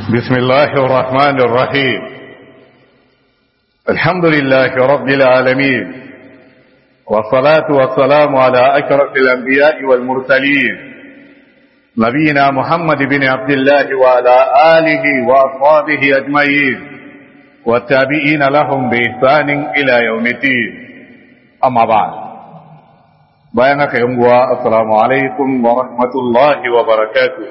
بسم الله الرحمن الرحيم الحمد لله رب العالمين والصلاة والسلام على أشرف الأنبياء والمرسلين نبينا محمد بن عبد الله وعلى آله وأصحابه أجمعين والتابعين لهم بإحسان إلى يوم الدين أما بعد بيانك يوم السلام عليكم ورحمة الله وبركاته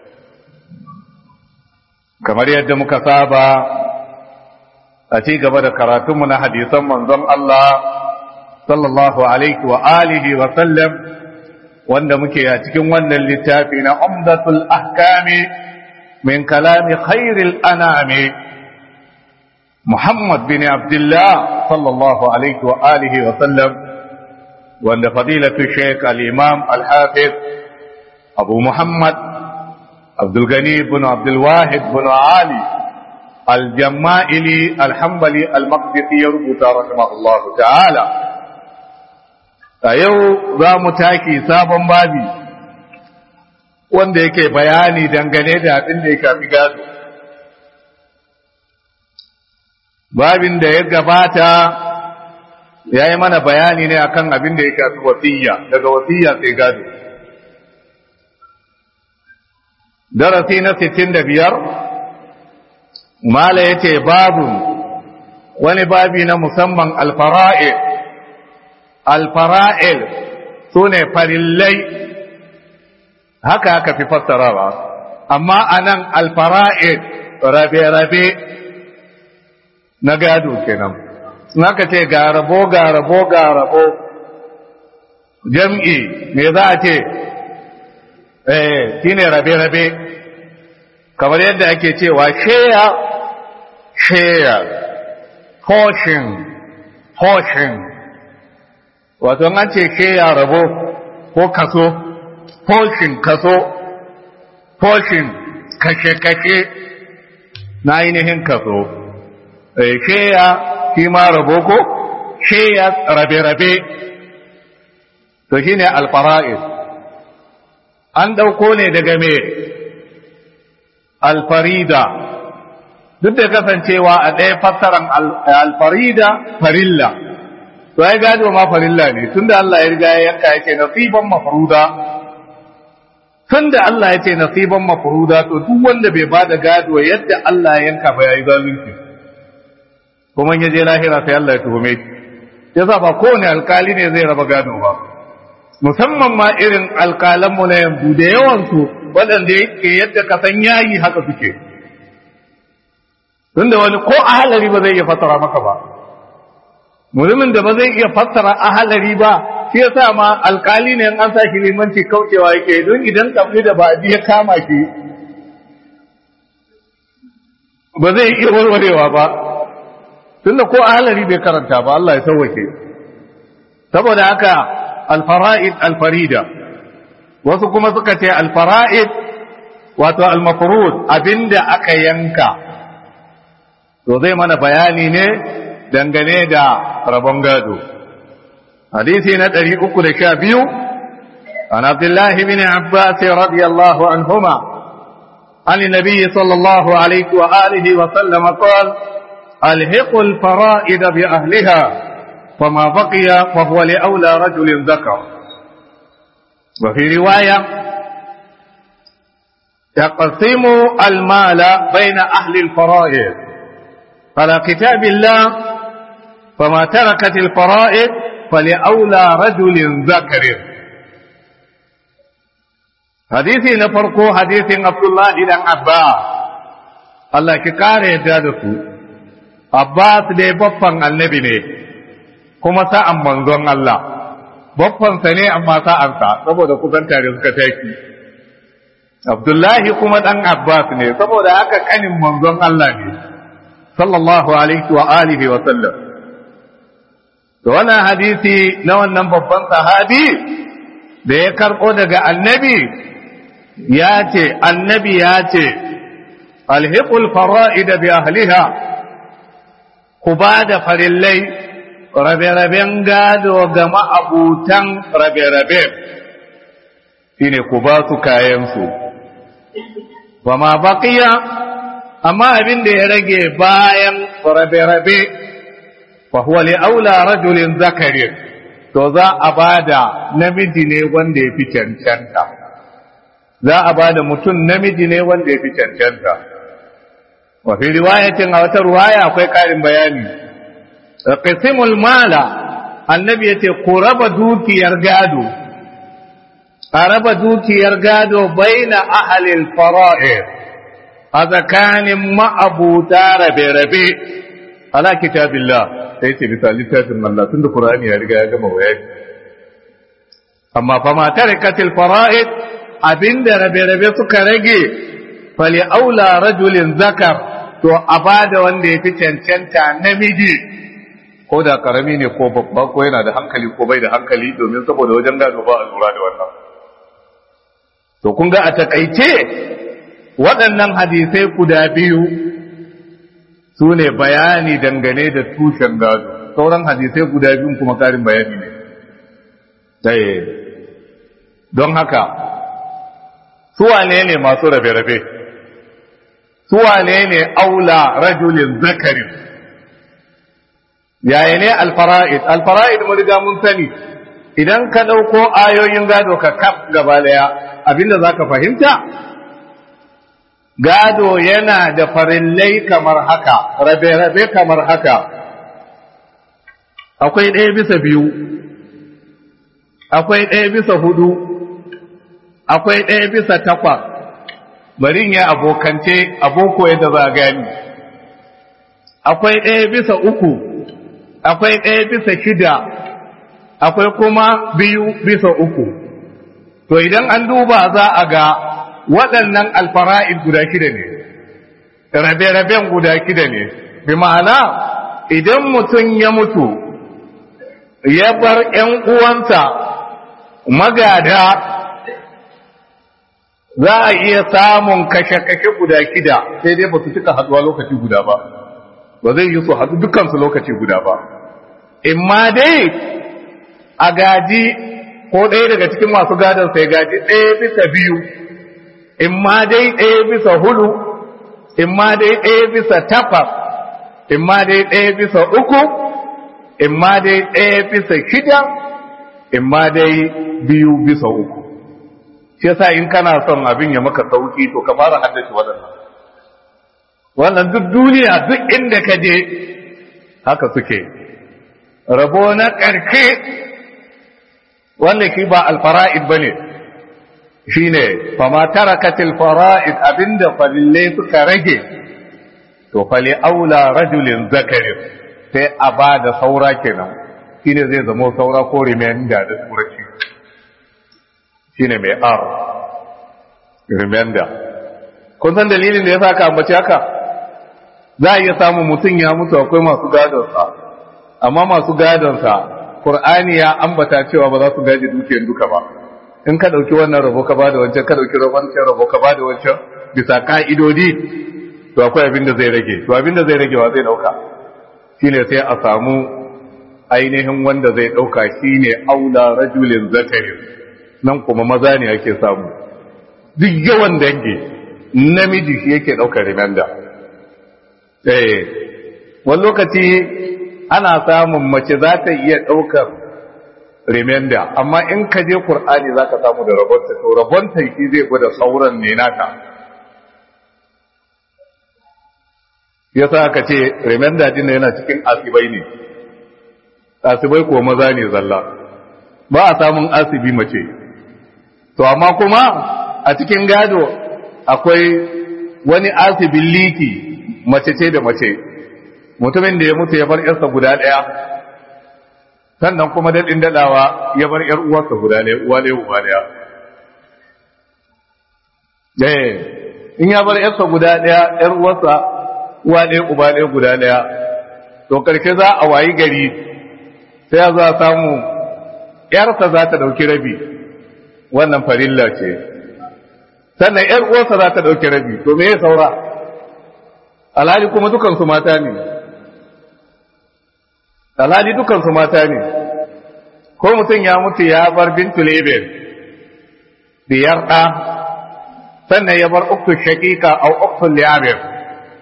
kamar yadda muka saba a ci gaba da karatunmu na hadisan manzon Allah sallallahu alaihi wa alihi wa sallam wanda muke a cikin wannan littafi na umdatul ahkami min kalami khairil anami Muhammad bin Abdullah sallallahu alaihi wa alihi wa sallam wanda fadilatu Sheikh al-Imam al-Hafiz Abu Muhammad عبد الغني بن عبد الواحد بن علي الجمائلي الحنبلي المقدسي يربط رحمه الله تعالى yau za mu taki sabon babi wanda yake bayani dangane da abin da ya shafi gado babin da ya gabata ya yi mana bayani ne akan abin da ya shafi wasiyya daga wasiyya sai gado darasi na sittin da biyar mala ya ce babu wani babi na musamman alfara'il alfara'il su ne farillai haka aka fi fassarawa amma a nan alfara'il rabe-rabe na gado kenan naka ce ga rabo ga rabo ga rabo jam'i me za a ce eh shine rabe-rabe kamar yadda ake cewa share share portion portion wato an ce share rabo ko kaso portion kaso portion kashe-kashe na ainihin kaso eh share shi ma rabo ko share rabe-rabe to shine alfara'id an ɗauko ne daga me alfarida duk da kasancewa a ɗaya fassaran alfarida farilla to ya gado ma farilla ne tunda Allah ya riga ya yanka yake nasiban mafruda tunda Allah ya ce nasiban mafruda to duk wanda bai bada gado yadda Allah ya yanka ba yayi zalunci kuma ya je lahira sai Allah ya tuhume shi yasa ba kowane alkali ne zai raba gado ba musamman ma irin alƙalanmu na yanzu da yawansu waɗanda yake yadda ka san yayi haka suke tunda wani ko ahalari ba zai iya fassara maka ba mutumin da ba zai iya fassara ahalari ba shi yasa ma alƙali ne an sa shi limanci kaucewa yake don idan kabli da ba ya kama shi ba zai iya warwarewa ba tunda ko ahalari bai karanta ba Allah ya sauwake saboda haka alfara'id alfarida wasu kuma suka ce alfara'id wato almafrud abinda aka yanka to zai mana bayani ne dangane da rabon gado hadisi na 312 عن عبد الله بن عباس رضي الله عنهما عن النبي صلى الله عليه وآله وسلم قال الحقوا الفرائد بأهلها فما بقي فهو لأولى رجل ذكر وفي رواية يقسم المال بين أهل الفرائض على كتاب الله فما تركت الفرائض فلأولى رجل ذكر حديثي نفرقو حديث عبد الله بن عباس الله كقارئ جادته عباس دي بفن النبي ne kuma sa'an manzon Allah, baffansa ne amma sa'ansa saboda kusan tare suka taki. Abdullahi kuma ɗan Abbas ne saboda haka ƙanin manzon Allah ne, sallallahu alaihi wa alihi wa sallam. Da wannan hadisi na wannan babban sahabi da ya karɓo daga annabi ya ce, annabi ya ce, alhiqul fara'ida bi ahliha ku ba da farillai rabe-raben gado ga ma'abutan rabe-rabe shi ne ku ba su kayansu ba ma baƙiya amma abin da ya rage bayan rabe-rabe fa huwa li aula rajulin zakari to za a bada namiji ne wanda ya fi cancanta za a bada mutum namiji ne wanda ya fi cancanta wa fi riwayatin a wata ruwaya akwai ƙarin bayani qisimul mala annabi yace ku raba dukiyar gado a raba dukiyar gado baina ahalil fara'ir a tsakanin ma'abuta rabe-rabe ala kitabillah sai ce bisa littafin Allah tun da Qur'ani ya riga ya gama bayani amma fa ma tarikatil fara'id abinda rabe-rabe suka rage fali aula rajulin zakar to a bada wanda ya fi cancanta namiji ko da karami ne ko babba ko yana da hankali ko bai da hankali domin saboda wajen gado ba a lura da wannan to kun ga a takaice waɗannan hadisai guda biyu su ne bayani dangane da tushen gado sauran hadisai guda biyun kuma ƙarin bayani ne ɗaya don haka suwane ne masu rabe-rabe suwane ne aula rajulin zakarin yaya ne alfara'id alfara'id mun riga mun sani idan ka ɗauko ayoyin gado ka kaf gaba daya abinda za ka fahimta gado yana da farillai kamar haka rabe-rabe kamar haka akwai ɗaya bisa biyu akwai ɗaya bisa hudu akwai ɗaya bisa takwas bari ya abokance aboko yadda za a gani akwai ɗaya bisa uku akwai ɗaya bisa shida akwai kuma biyu bisa uku to idan an duba za a ga waɗannan alfara'id guda shida ne rabe-raben guda shida ne bi ma'ana idan mutum ya mutu ya bar ‘yan uwansa magada za a iya samun kashe-kashe guda shida sai dai ba su cika haɗuwa lokaci guda ba ba zai yi su haɗu dukansu lokaci guda ba imma dai a gaji ko ɗaya daga cikin masu gadon sai gaji ɗaya bisa biyu in ma dai ɗaya bisa hudu in ma dai ɗaya bisa takwas in ma dai ɗaya bisa uku in ma dai ɗaya bisa shida in ma dai biyu bisa uku shi yasa in kana son abin ya maka sauki to ka fara haddace waɗannan wannan duk duniya duk inda ka je haka suke rabo na ƙarshe wanda shi ba alfara'id ba ne shi ne fama tarakatil fara'id abinda falille suka rage to fali aula rajulin zakarin sai a ba da saura kenan shi ne zai zama saura ko remainder da turanci shi ne mai r remainder kun san dalilin da ya sa ka ambaci haka za a iya samun mutum ya mutu akwai masu gadonsa amma masu gadonsa Qur'ani ya ambata cewa ba za su gaji dukiyar duka ba in ka dauki wannan rabo ka bada wancan ka dauki wancan rabo ka bada wancan bisa ka'idodi to akwai abin da zai rage to abin da zai rage wa zai dauka shine sai a samu ainihin wanda zai dauka shine aula rajulin zakarin nan kuma maza ne ake samu duk yawan dangi namiji shi yake daukar rimanda eh wani lokaci ana samun mace za ta iya ɗaukar remainder amma in ka je Kur'ani za ka samu da rabonta to rabonta shi zai gwada sauran ne naka ya sa aka ce remainder din yana cikin asibai ne asibai ko maza ne zalla ba a samun asibi mace to amma kuma a cikin gado akwai wani asibin liki mace ce da mace mutumin da ya mutu ya bar yarsa guda ɗaya sannan kuma daɗin daɗawa ya bar ‘yar uwarsa guda ɗaya uwa ɗaya uwa ɗaya in ya bar ‘yarsa guda ɗaya ‘yar uwarsa uwa ɗaya uba ɗaya guda ɗaya to ƙarshe za a wayi gari sai za a samu ‘yarsa za ta ɗauki rabi wannan farilla ce sannan ‘yar uwarsa za ta ɗauki rabi to me ya saura alhali kuma dukansu mata ne alhali dukansu mata ne ko mutum ya mutu ya bar bintu lebel biyar ɗa sannan ya bar uktu shakika au uktu liyabir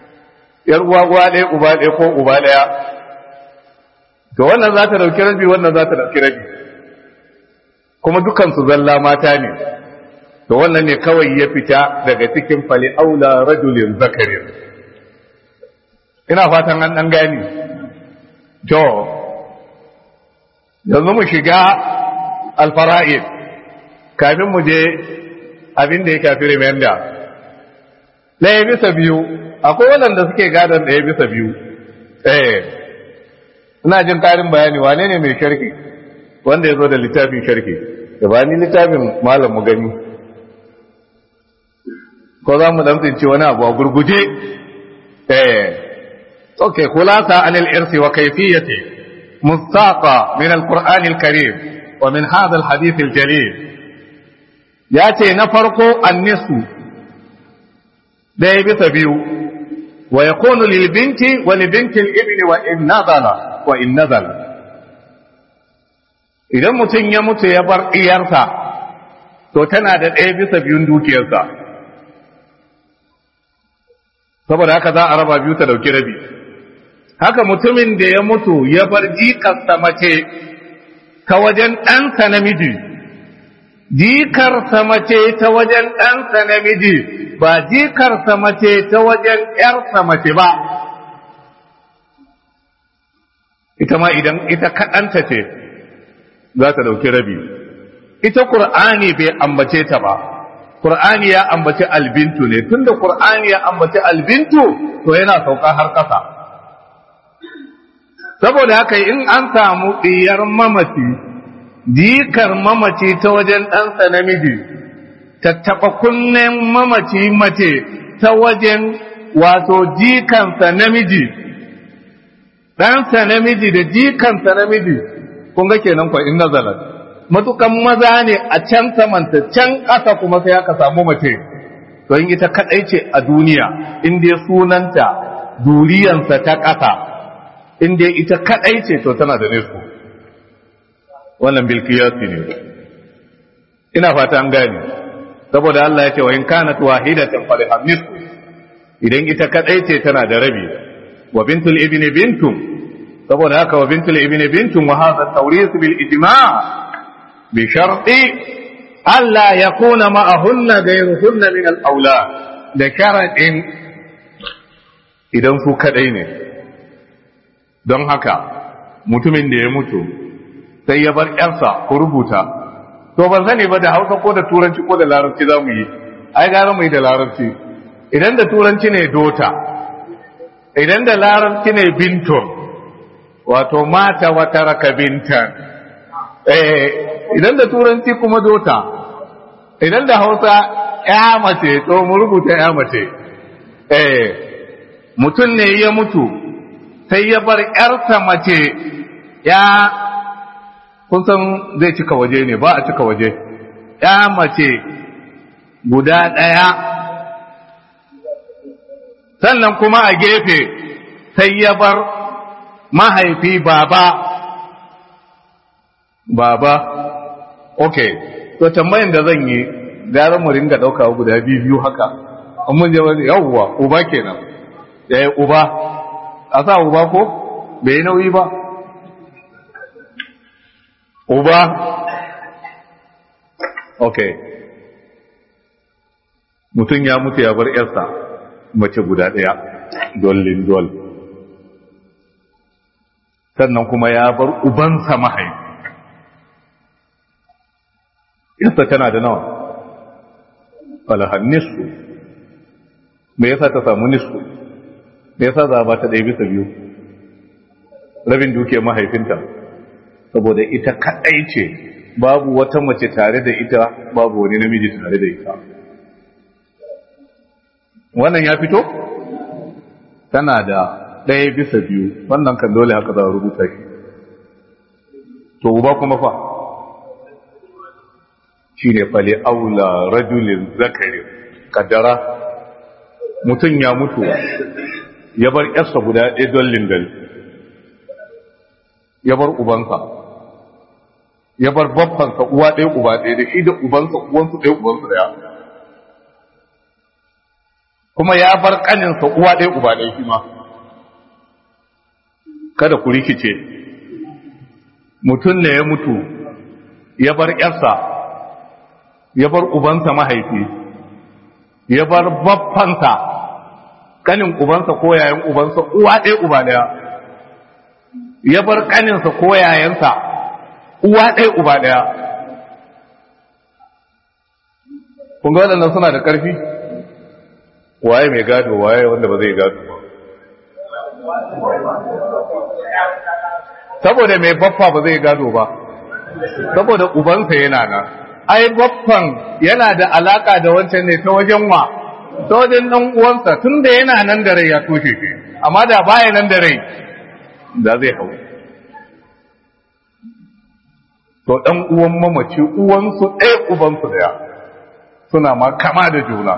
yar uwa uwa ɗaya uba ɗaya ko uba ɗaya to wannan za ta ɗauki rabi wannan za ta ɗauki rabi kuma dukansu zalla mata ne to wannan ne kawai ya fita daga cikin fali aula rajulin zakarin ina fatan an ɗan gani to yanzu mu shiga alfara'id kafin mu je abin da ya kafi remenda ɗaya bisa biyu akwai waɗanda suke gadon ɗaya bisa biyu eh ina jin ƙarin bayani wane ne mai sharki wanda ya zo da littafin sharki da ba ni littafin malam mu gani ko za mu damtsince wani abu a gurguje eh okay khulasa anil irsi wa kayfiyati mustaqa min alquran alkarim wa min hadha alhadith aljalil yace na farko annisu daya bisa biyu wa yakunu lil binti wa li binti al ibni wa in nazala wa in nazala idan mutum ya mutu ya bar iyarsa to tana da ɗaya bisa biyun dukiyarsa saboda haka za a raba biyu ta dauki rabi haka mutumin da ya mutu ya bar jikarsa mace ta wajen ɗansa namiji jikarsa mace ta wajen ɗansa namiji ba jikarsa mace ta wajen ‘yarsa mace ba ita ma idan ita kaɗanta ce za ta ɗauki rabi ita ƙur'ani bai ambace ta ba ƙur'ani ya ambaci albintu ne tunda ƙur'ani ya ambaci albintu to yana sauka har ƙasa saboda haka in an samu ɗiyar mamaci jikar mamaci ta wajen ɗansa namiji tattaɓa kunnen mamaci mace ta wajen wato jikansa namiji ɗansa namiji da jikansa namiji kun ga kenan kwa in nazalat matukan maza ne a can samanta can ƙasa kuma sai aka samu mace don ita kaɗai ce a duniya in dai sunanta duriyansa ta ƙasa in dai ita kaɗai ce to tana da nisku wannan bilkiyasi ne ina fata an gane saboda Allah ya ce wa in kanat wahidatan faliham nisfu idan ita kaɗai ce tana da rabi wa bintul ibni bintum saboda haka wa bintul ibni bintum wa hadha tawris bil ijma' بشرط ألا يكون معهن غيرهن من الأولاد da sharaɗin idan su kaɗai ne don haka mutumin da ya mutu sai ya bar ƴarsa ku rubuta to ban sani ba da hausa ko da turanci ko da larabci za mu yi ai gara mu yi da larabci idan da turanci ne dota idan da larabci ne binton wato mata wata raka bintan eh idan da turanci kuma dota idan da hausa ya mace to mu rubuta ya mace eh mutum ne ya mutu sai ya bar yarsa mace ya kun san zai cika waje ne ba a cika waje ya mace guda ɗaya sannan kuma a gefe sai ya bar mahaifi baba baba ok to tambayin da zan yi gara mu ringa ɗauka guda biyu biyu haka an mun je wani yawwa uba kenan ya yi uba a sa uba ko bai yi nauyi ba uba ok mutum ya mutu ya bar yarsa mace guda ɗaya dollin dol sannan kuma ya bar ubansa mahaifi yarsa tana da nawa falahan nisfu me yasa ta samu nisfu me yasa za ba ta ɗaya bisa biyu rabin dukiyar mahaifinta saboda ita kaɗai ce babu wata mace tare da ita babu wani namiji tare da ita wannan ya fito tana da ɗaya bisa biyu wannan kan dole haka za a rubuta shi to uba kuma fa shi ne fale aula rajulin zakari kaddara mutum ya mutu ya bar yarsa guda ɗaya don lindal ya bar ubansa ya bar babbansa uwa ɗaya uba ɗaya da shi da ubansa uwansu ɗaya ubansu ɗaya kuma ya bar ƙaninsa uwa ɗaya uba ɗaya shi ma kada ku rikice mutum ne ya mutu ya bar ƴarsa ya bar ubansa mahaifi ya bar baffansa kanin ubansa ko yayan ubansa uwa ɗaya uba ɗaya ya bar kaninsa ko yayansa uwa ɗaya uba ɗaya kun ga waɗannan suna da ƙarfi waye mai gado waye wanda ba zai gado ba saboda mai baffa ba zai gado ba saboda ubansa yana nan ai baffan yana da alaka da wancan ne ta wajen wa ta wajen dan uwansa tunda yana nan da rai ya toshe shi amma da baya nan da rai da zai hau to dan uwan mamaci uwansu ɗaya ubansu ɗaya suna ma kama da juna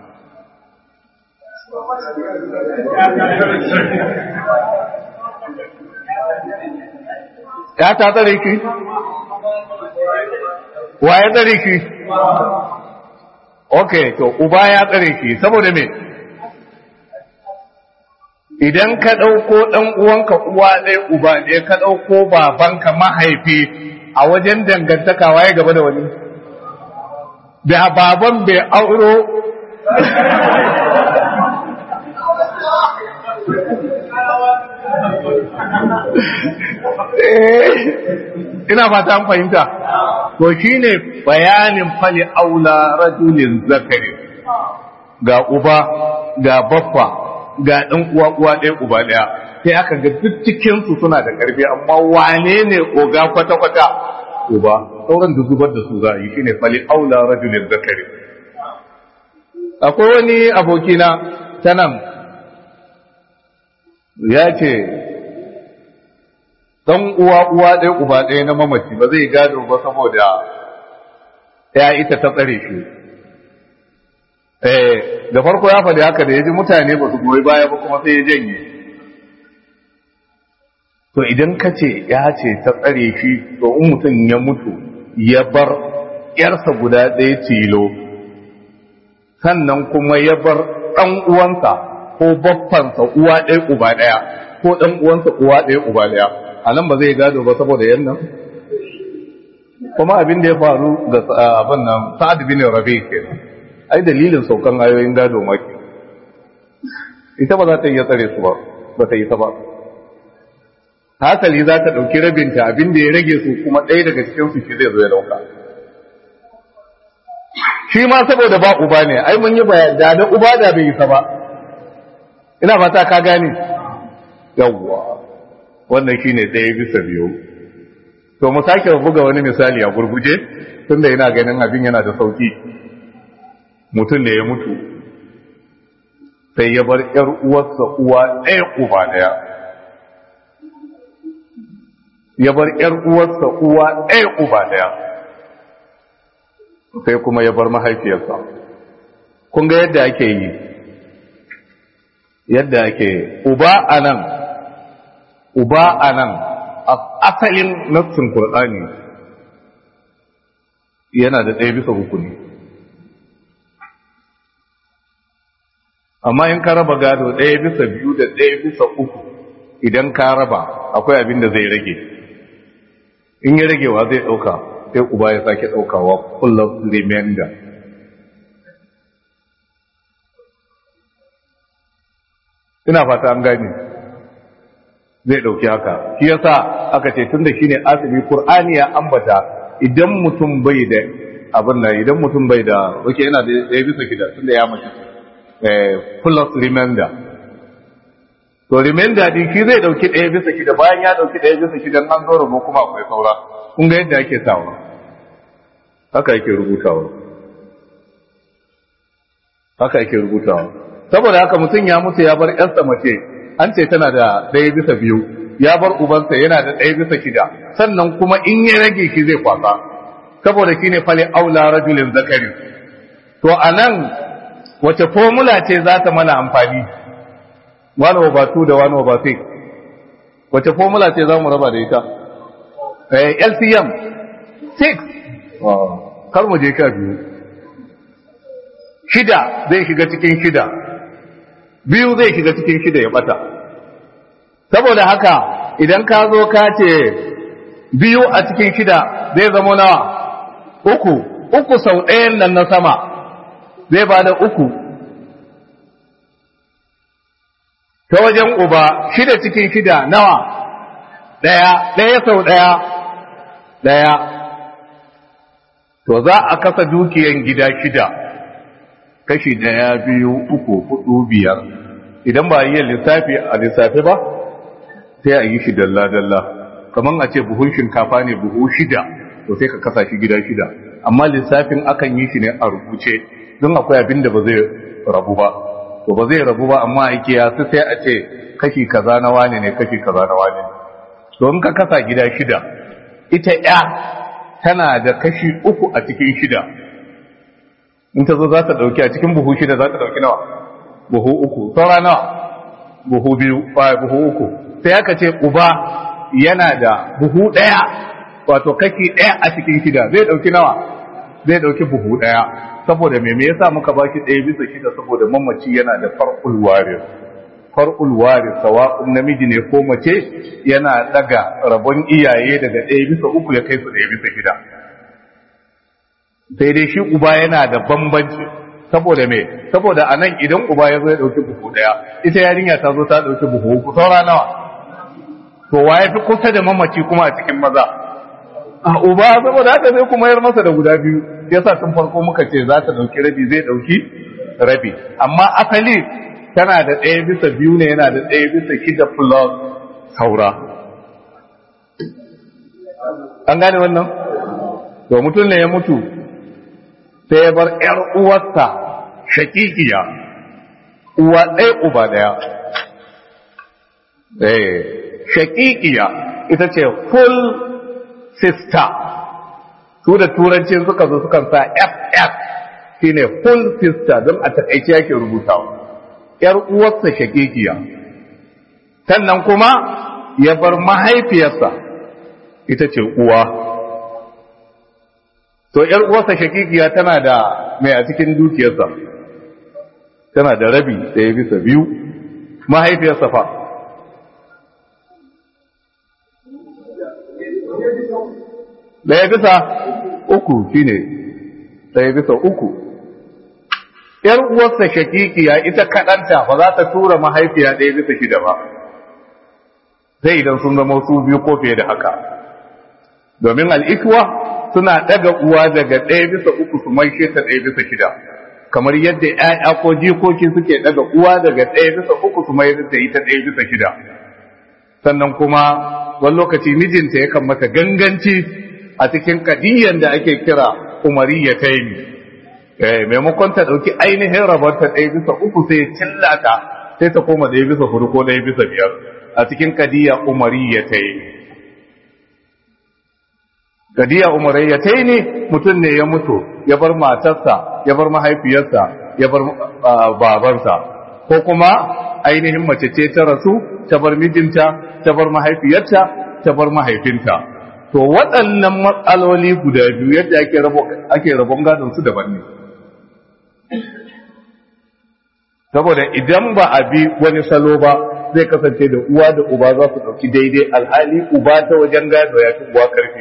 ya ta tsare ki wa ya tsare ki ok to uba ya tsare ki saboda me idan ka ɗauko ɗan uwanka uwa ɗaya uba ɗaya ka ɗauko babanka mahaifi a wajen dangantaka waye gaba da wani da baban bai auro ina fata an fahimta to shine bayanin fali aula rajulin zakari ga uba ga baffa ga ɗan uwa uwa ɗaya uba ɗaya sai aka ga duk cikin su suna da ƙarfi amma wane ne oga kwata kwata uba sauran da zubar da su za a yi shine fali aula rajulin zakari akwai wani abokina ta nan ya ce dan uwa uwa ɗaya uba ɗaya na mamaci ba zai gado ba saboda ya ita ta tsare shi eh da farko ya faɗi haka da ya ji mutane ba su goyi baya ba kuma sai ya janye to idan ka ce ya ce ta tsare shi to in mutum ya mutu ya bar yarsa guda ɗaya tilo sannan kuma ya bar ɗan uwansa ko baffansa uwa ɗaya uba ɗaya ko ɗan uwansa uwa ɗaya uba ɗaya a nan ba zai gado ba saboda yannan kuma abin da ya faru ga abin nan sa'ad bin rabi kenan ai dalilin saukan ayoyin gado maki ita ba za ta iya tsare su ba ba ta yi ta ba hasali za ta ɗauki rabinta abin da ya rage su kuma ɗaya daga cikin su shi zai zo ya ɗauka shi ma saboda ba uba ne ai mun yi bayan da da uba da bai yi ta ba ina fata ka gane yawwa wannan shine ɗaya bisa biyu to mu sake buga wani misali a gurguje tunda ina ganin abin yana da sauki mutum da ya mutu sai ya bar ‘yar uwarsa uwa ɗaya uba ɗaya ya bar ‘yar uwarsa uwa ɗaya uba ɗaya sai kuma ya bar mahaifiyarsa kun ga yadda ake yi yadda ake uba a nan uba a nan asalin nassin Kur'ani yana da ɗaya bisa hukuni amma in ka raba gado ɗaya bisa biyu da ɗaya bisa uku idan ka raba akwai abin da zai rage in ya ragewa zai ɗauka sai uba ya sake ɗaukawa kullum remainder ina fata an gani zai ɗauki haka shi yasa aka ce tun da shi ne asibi Kur'ani ya ambata idan mutum bai da abin nan idan mutum bai da wake yana da ya bisa gida tun da ya mace plus remainder to remainder din shi zai ɗauki ɗaya bisa shida bayan ya ɗauki ɗaya bisa shida an zo rubu kuma akwai saura kun ga yadda ake sawa haka yake rubutawa haka yake rubutawa saboda haka mutum ya mutu ya bar ƴarsa mace an ce tana da ɗaya bisa biyu ya bar ubansa yana da ɗaya bisa shida sannan kuma in ya rage shi zai kwasa saboda shi ne fale aula rajulin zakari to a nan wace formula ce za ta mana amfani one over two da one over six wace formula ce za mu raba da ita LCM six kar mu je ka biyu shida zai shiga cikin shida biyu zai shiga cikin shida ya bata saboda haka idan ka zo ka ce biyu a cikin shida zai zama nawa uku uku sau ɗayan nan na sama zai ba da uku ta wajen uba shida cikin shida nawa ɗaya ɗaya sau ɗaya ɗaya to za a kasa dukiyan gida shida kashi ɗaya biyu uku hudu biyar idan ba yi lissafi a lissafi ba sai a yi shi dalla-dalla kamar a ce buhun shinkafa ne buhu shida to sai ka kasa shi gida shida amma lissafin akan yi shi ne a rubuce don akwai abin da ba zai rabu ba to ba zai rabu ba amma ake ya su sai a ce kashi kaza na wane ne kashi kaza na wane ne don ka kasa gida shida ita ya tana da kashi uku a cikin shida in ta zo za ta ɗauki a cikin buhu shida za ta ɗauki nawa buhu uku saura nawa buhu biyu buhu uku sai aka ce uba yana da buhu ɗaya wato kashi ɗaya a cikin shida zai ɗauki nawa zai ɗauki buhu ɗaya saboda me me yasa muka ba shi ɗaya bisa shida saboda mamaci yana da far'ul waris far'ul waris sawa'un namiji ne ko mace yana daga rabon iyaye daga ɗaya bisa uku ya kai su ɗaya bisa shida sai dai shi uba yana da bambanci saboda me saboda a nan idan uba ya zo ya ɗauki buhu ɗaya ita yarinya ta zo ta ɗauki buhu uku saura nawa to wa ya fi kusa da mamaci kuma a cikin maza a uba saboda haka zai kuma yar masa da guda biyu yasa tun farko muka ce za ta ɗauki rabi zai ɗauki rabi amma asali tana da ɗaya bisa biyu ne yana da ɗaya bisa shida plus saura an gane wannan to mutum ne ya mutu sai ya bar ‘yar uwarsa shakikiya uwa ɗaya uba ɗaya eh shakikiya ita ce full sister su da turancin suka zo sukan sa ff shine full sister don a takaice yake rubutawa ‘yar uwarsa shakikiya sannan kuma ya bar mahaifiyarsa ita ce uwa to ‘yar uwarsa shakikiya tana da mai a cikin dukiyarsa tana da rabi ɗaya bisa biyu mahaifiyarsa fa ɗaya bisa uku shine ɗaya bisa uku ‘yar uwarsa shakikiya ita kaɗanta ba za ta tura mahaifiya ɗaya bisa shida ba sai idan sun zama su biyu ko fiye da haka domin al'ikwa suna ɗaga uwa daga ɗaya bisa uku su maishe ta ɗaya bisa shida kamar yadda ‘ya'ya ko jikoki suke ɗaga uwa daga ɗaya bisa uku su mai da ita ɗaya bisa shida sannan kuma wani lokaci mijinta yakan mata ganganci a cikin kadiyyar da ake kira umariya ta yi maimakon ta ɗauki ainihin rabonta ɗaya bisa uku sai cillata sai ta koma ɗaya bisa hudu ko ɗaya bisa biyar a cikin kadiyya umariya ta yi kadiya umarayyatai ne mutum ne ya mutu ya bar matarsa ya bar mahaifiyarsa ya bar babansa ko kuma ainihin mace ce ta rasu ta bar mijinta ta bar mahaifiyarta ta bar mahaifinta to waɗannan matsaloli guda biyu yadda ake rabo ake rabon gadon su daban ne saboda idan ba a bi wani salo ba zai kasance da uwa da uba za su ɗauki daidai alhali uba ta wajen gado ya fi uwa karfi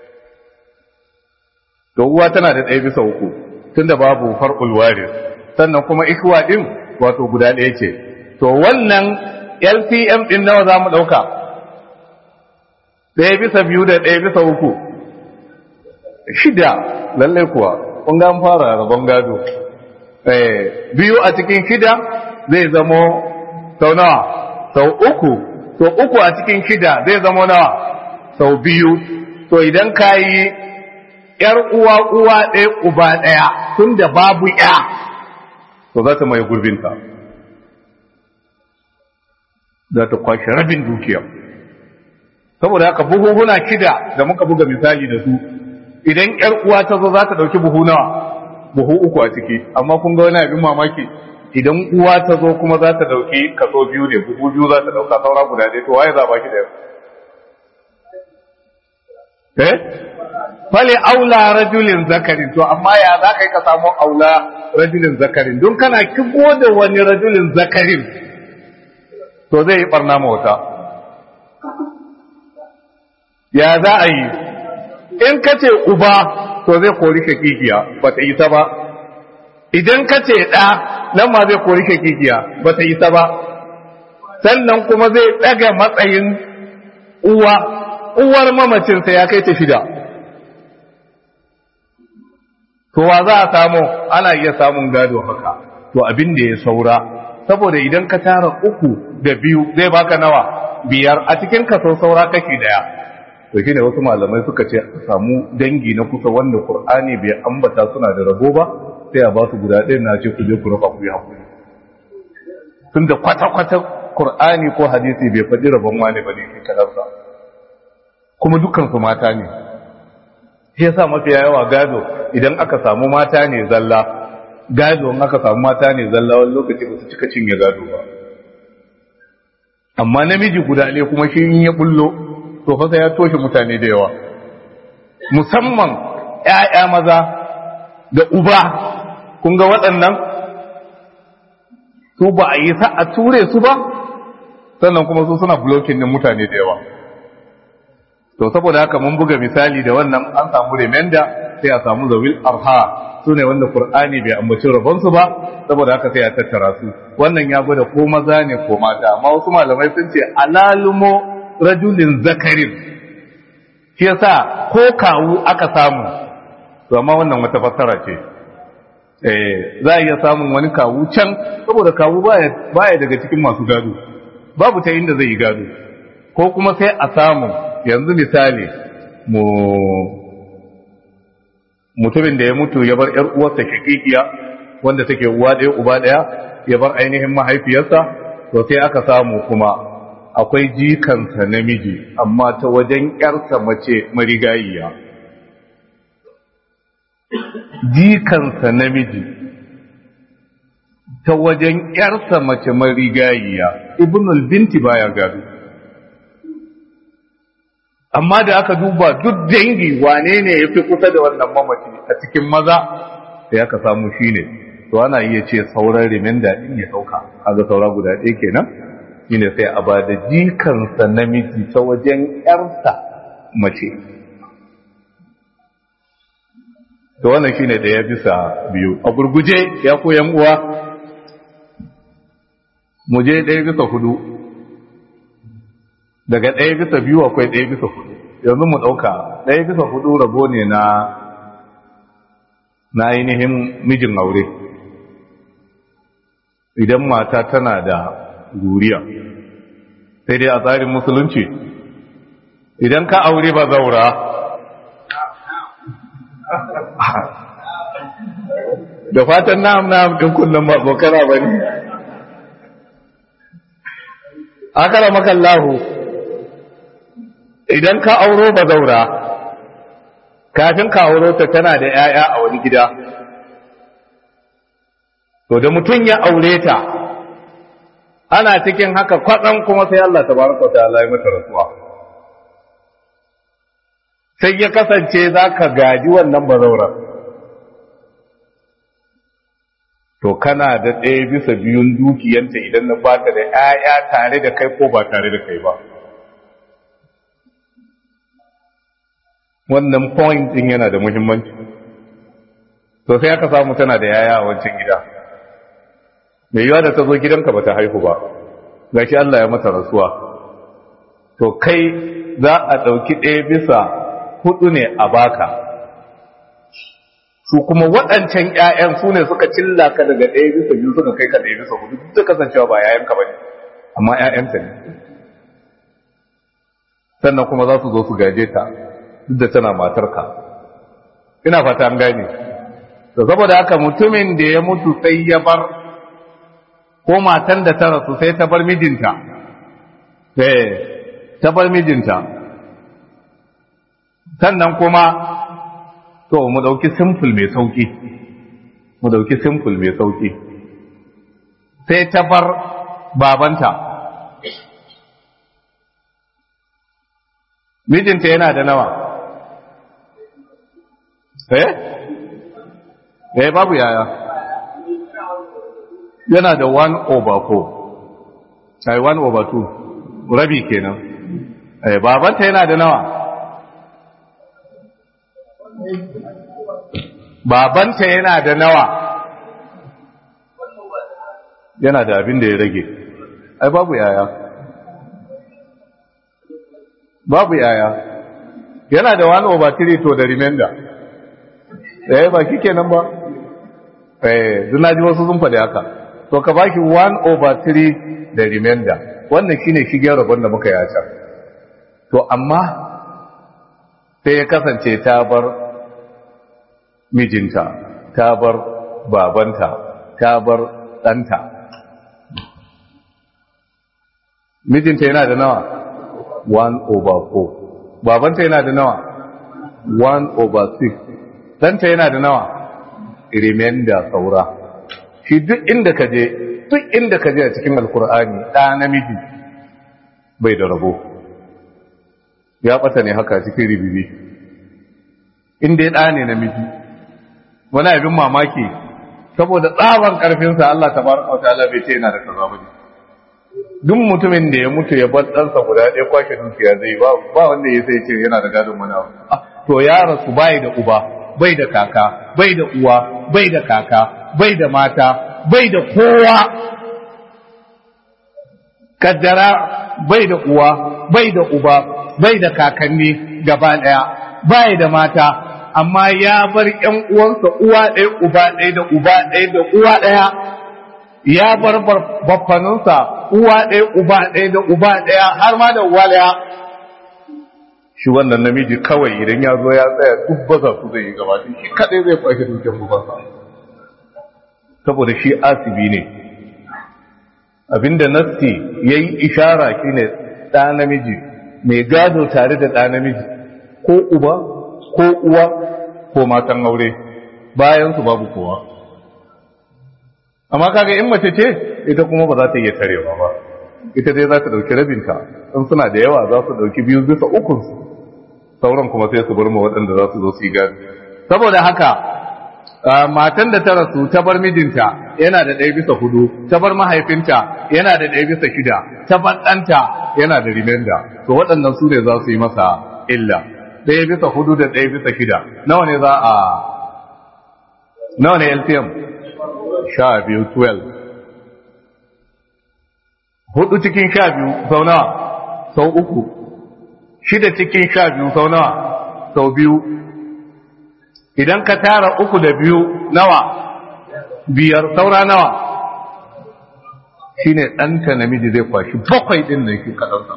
to uwa tana da ɗaya bisa uku tunda babu far'ul waris sannan kuma ikwa din wato guda ɗaya ce to wannan LPM din nawa za mu ɗauka ɗaya bisa biyu da ɗaya bisa uku shida lallai kuwa kun ga fara rabon gado biyu a cikin shida zai zamo sau nawa sau uku to uku a cikin shida zai zamo nawa sau biyu to idan ka yi ‘yar uwa uwa ɗaya uba ɗaya tun da babu ‘ya, to za ta mai gurbinta, za ta kwashe rabin dukiya. Saboda haka buhuhuna shida da muka buga misali da su, idan ‘yar uwa ta zo za ta ɗauki buhu nawa, buhu uku a ciki, amma kun ga wani abin mamaki, idan uwa ta zo kuma za ta ɗauki kaso biyu ne, buhu biyu za ta ɗauka saura guda ɗaya, to waye za ba ki da yau? Eh? fale aula rajulin zakarin to amma ya za ka yi ka samu aula rajulin zakarin don kana kigo da wani rajulin zakarin to zai yi barna mawata ya za a yi in ka ce uba to zai kori shakikiya ba ta isa ba idan ka ce ɗa nan ma zai kori shakikiya ba ta isa ba sannan kuma zai ɗaga matsayin uwa uwar mamacinsa ya kai ta shida to wa za a samu ana iya samun gado haka to abin da ya saura saboda idan ka tara uku da biyu zai baka nawa biyar a cikin kaso saura kashi daya to shine wasu malamai suka ce samu dangi na kusa wanda qur'ani bai ambata suna da rabo ba sai a ba su guda ɗaya na ce ku je ku raba ku yi hakuri tunda kwata-kwata qur'ani ko hadisi bai faɗi rabon wani ba ne kadarsa kuma dukkan su mata ne shi yasa mafiya yawa gado idan aka samu mata ne zalla gado in aka samu mata ne zalla wani lokaci ba su cika cinye gado ba amma namiji guda ne kuma shi in ya bullo to fa ya toshe mutane da yawa musamman ƴaƴa maza da uba kun ga waɗannan su ba a yi sa a ture su ba sannan kuma su suna blocking din mutane da yawa to saboda haka mun buga misali da wannan an samu remenda sai a samu zawil arha su ne wanda qur'ani bai ambaci rabonsu ba saboda haka sai a tattara su wannan ya gwada ko maza ne ko mata amma wasu malamai sun ce alalumo rajulin zakarin shi yasa ko kawu aka samu to amma wannan wata fassara ce eh za a iya samun wani kawu can saboda kawu baya baya daga cikin masu gado babu ta inda zai yi gado ko kuma sai a samu yanzu misali mu mutumin da ya mutu ya bar ‘yar uwarsa shakikiya wanda take uwa ɗaya uba ɗaya ya bar ainihin mahaifiyarsa to sai aka samu kuma akwai jikansa namiji amma ta wajen ‘yarsa mace marigayiya jikansa namiji ta wajen ‘yarsa mace marigayiya ibnul binti baya gado amma da aka duba duk dangi wane ne ya fi kusa da wannan mamaci a cikin maza sai aka samu shi ne to ana iya ce sauran riminda in ya sauka kaga saura guda ɗaya kenan shine sai a ba da jikansa namiji ta wajen ƴarsa mace to wannan shine ɗaya bisa biyu a gurguje ya koyan uwa mu je ɗaya bisa hudu daga ɗaya bisa biyu akwai ɗaya bisa hudu yanzu mu ɗauka ɗaya bisa hudu rabo ne na na ainihin mijin aure idan mata tana da guriya sai dai a tsarin musulunci idan ka aure ba zaura da fatan na'am na'am ɗin kullum ba bokara ba ne akara makallahu idan ka auro ba zaura kafin ka auro ta tana da 'ya'ya a wani gida to da mutum ya aure ta ana cikin haka kwaɗan kuma sai Allah tabaraka wa ta'ala ya mata rasuwa sai ya kasance za ka gaji wannan bazaurar to kana da ɗaya bisa biyun dukiyanta idan na baka da 'ya'ya tare da kai ko ba tare da kai ba wannan point din yana da muhimmanci to sai aka samu tana da yaya a wancan gida mai yiwa da ta zo gidanka bata haihu ba gashi Allah ya mata rasuwa to kai za a ɗauki ɗaya bisa hudu ne a baka su kuma waɗancan ƴaƴan su ne suka cilla ka daga ɗaya bisa biyu suka kai ka ɗaya bisa hudu duk da kasancewa ba ƴaƴanka ba ne amma ƴaƴanka ne sannan kuma za su zo su gaje ta duk da tana matarka ina fata an gane da saboda haka mutumin da ya mutu sai ya bar ko matan da ta rasu sai ta bar mijinta eh ta bar mijinta sannan kuma to mu dauki simple mai sauki mu dauki simple mai sauki sai ta bar babanta mijinta yana da nawa eh eh babu yaya yana da 1 over 4 ai 1 over 2 rabi kenan eh babanta yana da nawa babanta yana da nawa yana da abin da ya rage ai babu yaya babu yaya yana da wani over three to da remainder eh ba kike nan ba eh duna ji wasu sun faɗi haka to ka baki one over three da remainder wannan shine shigen rabon da muka yi a can to amma sai ya kasance ta bar mijinta ta bar babanta ta bar ɗanta mijinta yana da nawa 1 over 4 babanta yana da nawa 1 over 6 ɗanta yana da nawa remainder saura shi duk inda ka je duk inda ka je a cikin alkur'ani ɗa namiji bai da rabo ya ɓata ne haka cikin ribibi inda ya ɗa ne namiji wani abin mamaki saboda tsaban ƙarfinsa Allah ta baraka wata ala bai ce yana da kaza ba duk mutumin da ya mutu ya bar ɗansa guda ɗaya kwashe dukiya zai ba ba wanda ya sai ce yana da gadon wani abu to ya rasu bai da uba bai da kaka bai da uwa bai da kaka bai da mata bai da kowa kaddara bai da uwa bai da uba bai da kakanni gaba ɗaya bai da mata amma ya bar ƴan uwansa uwa ɗaya uba ɗaya da uba ɗaya da uwa ɗaya ya bar baffaninsa uwa ɗaya uba ɗaya da uba ɗaya har ma da uwa ɗaya shi wannan namiji kawai idan ya zo ya tsaya duk baza su zai yi gaba shi kaɗai zai kwashe dukkan bubansa saboda shi asibi ne abinda nassi ya yi ishara shi ne ɗa namiji mai gado tare da ɗa namiji ko uba ko uwa ko matan aure bayan su babu kowa amma kaga in mace ce ita kuma ba za ta iya tarewa ba ita dai za ta ɗauki rabinta in suna da yawa za su ɗauki biyu bisa ukunsu sauran kuma sai su bar ma waɗanda za su zo su yi gado saboda haka matan da ta rasu ta bar mijinta yana da ɗaya bisa hudu ta bar mahaifinta yana da ɗaya bisa shida ta bar ɗanta yana da rimenda to waɗannan su ne za su yi masa illa ɗaya bisa hudu da ɗaya bisa shida nawa ne za a nawa ne LCM sha biyu 12 hudu cikin sha biyu sau nawa sau uku shida cikin sha biyu sau nawa sau biyu idan ka tara uku da biyu nawa biyar saura nawa shine ɗanka namiji zai kwashi bakwai ɗin da shi kaɗansa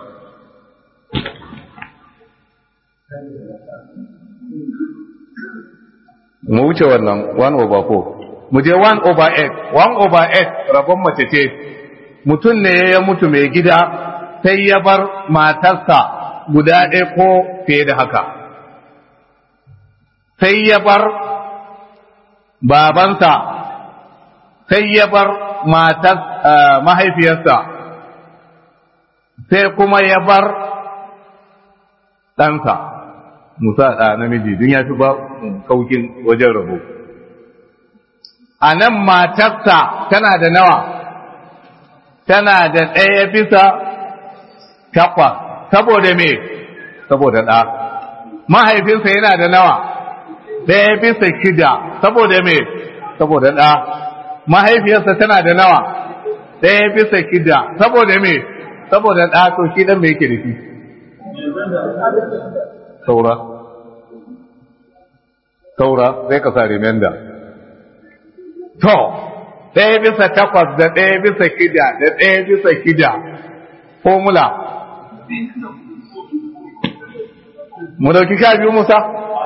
mu wuce wannan 1 over 4 mu je 1 over 8 1 over 8 rabon mace ce mutum ne ya mutu mai gida sai ya bar matarsa guda ɗaya ko fiye da haka sai ya bar babansa sai ya bar matar mahaifiyarsa sai kuma ya bar ɗansa musa ɗa namiji don ya fi ba kaukin wajen rabo a nan matarsa tana da nawa tana da ɗaya bisa takwas saboda me saboda ɗa mahaifinsa yana da nawa ɗaya bisa shida saboda me saboda ɗa mahaifiyarsa tana da nawa ɗaya bisa shida saboda me saboda ɗa to shi ɗan me yake da shi saura saura sai ka sa remenda to ɗaya bisa takwas da ɗaya bisa shida da ɗaya bisa shida formula mu dauki sha biyu musa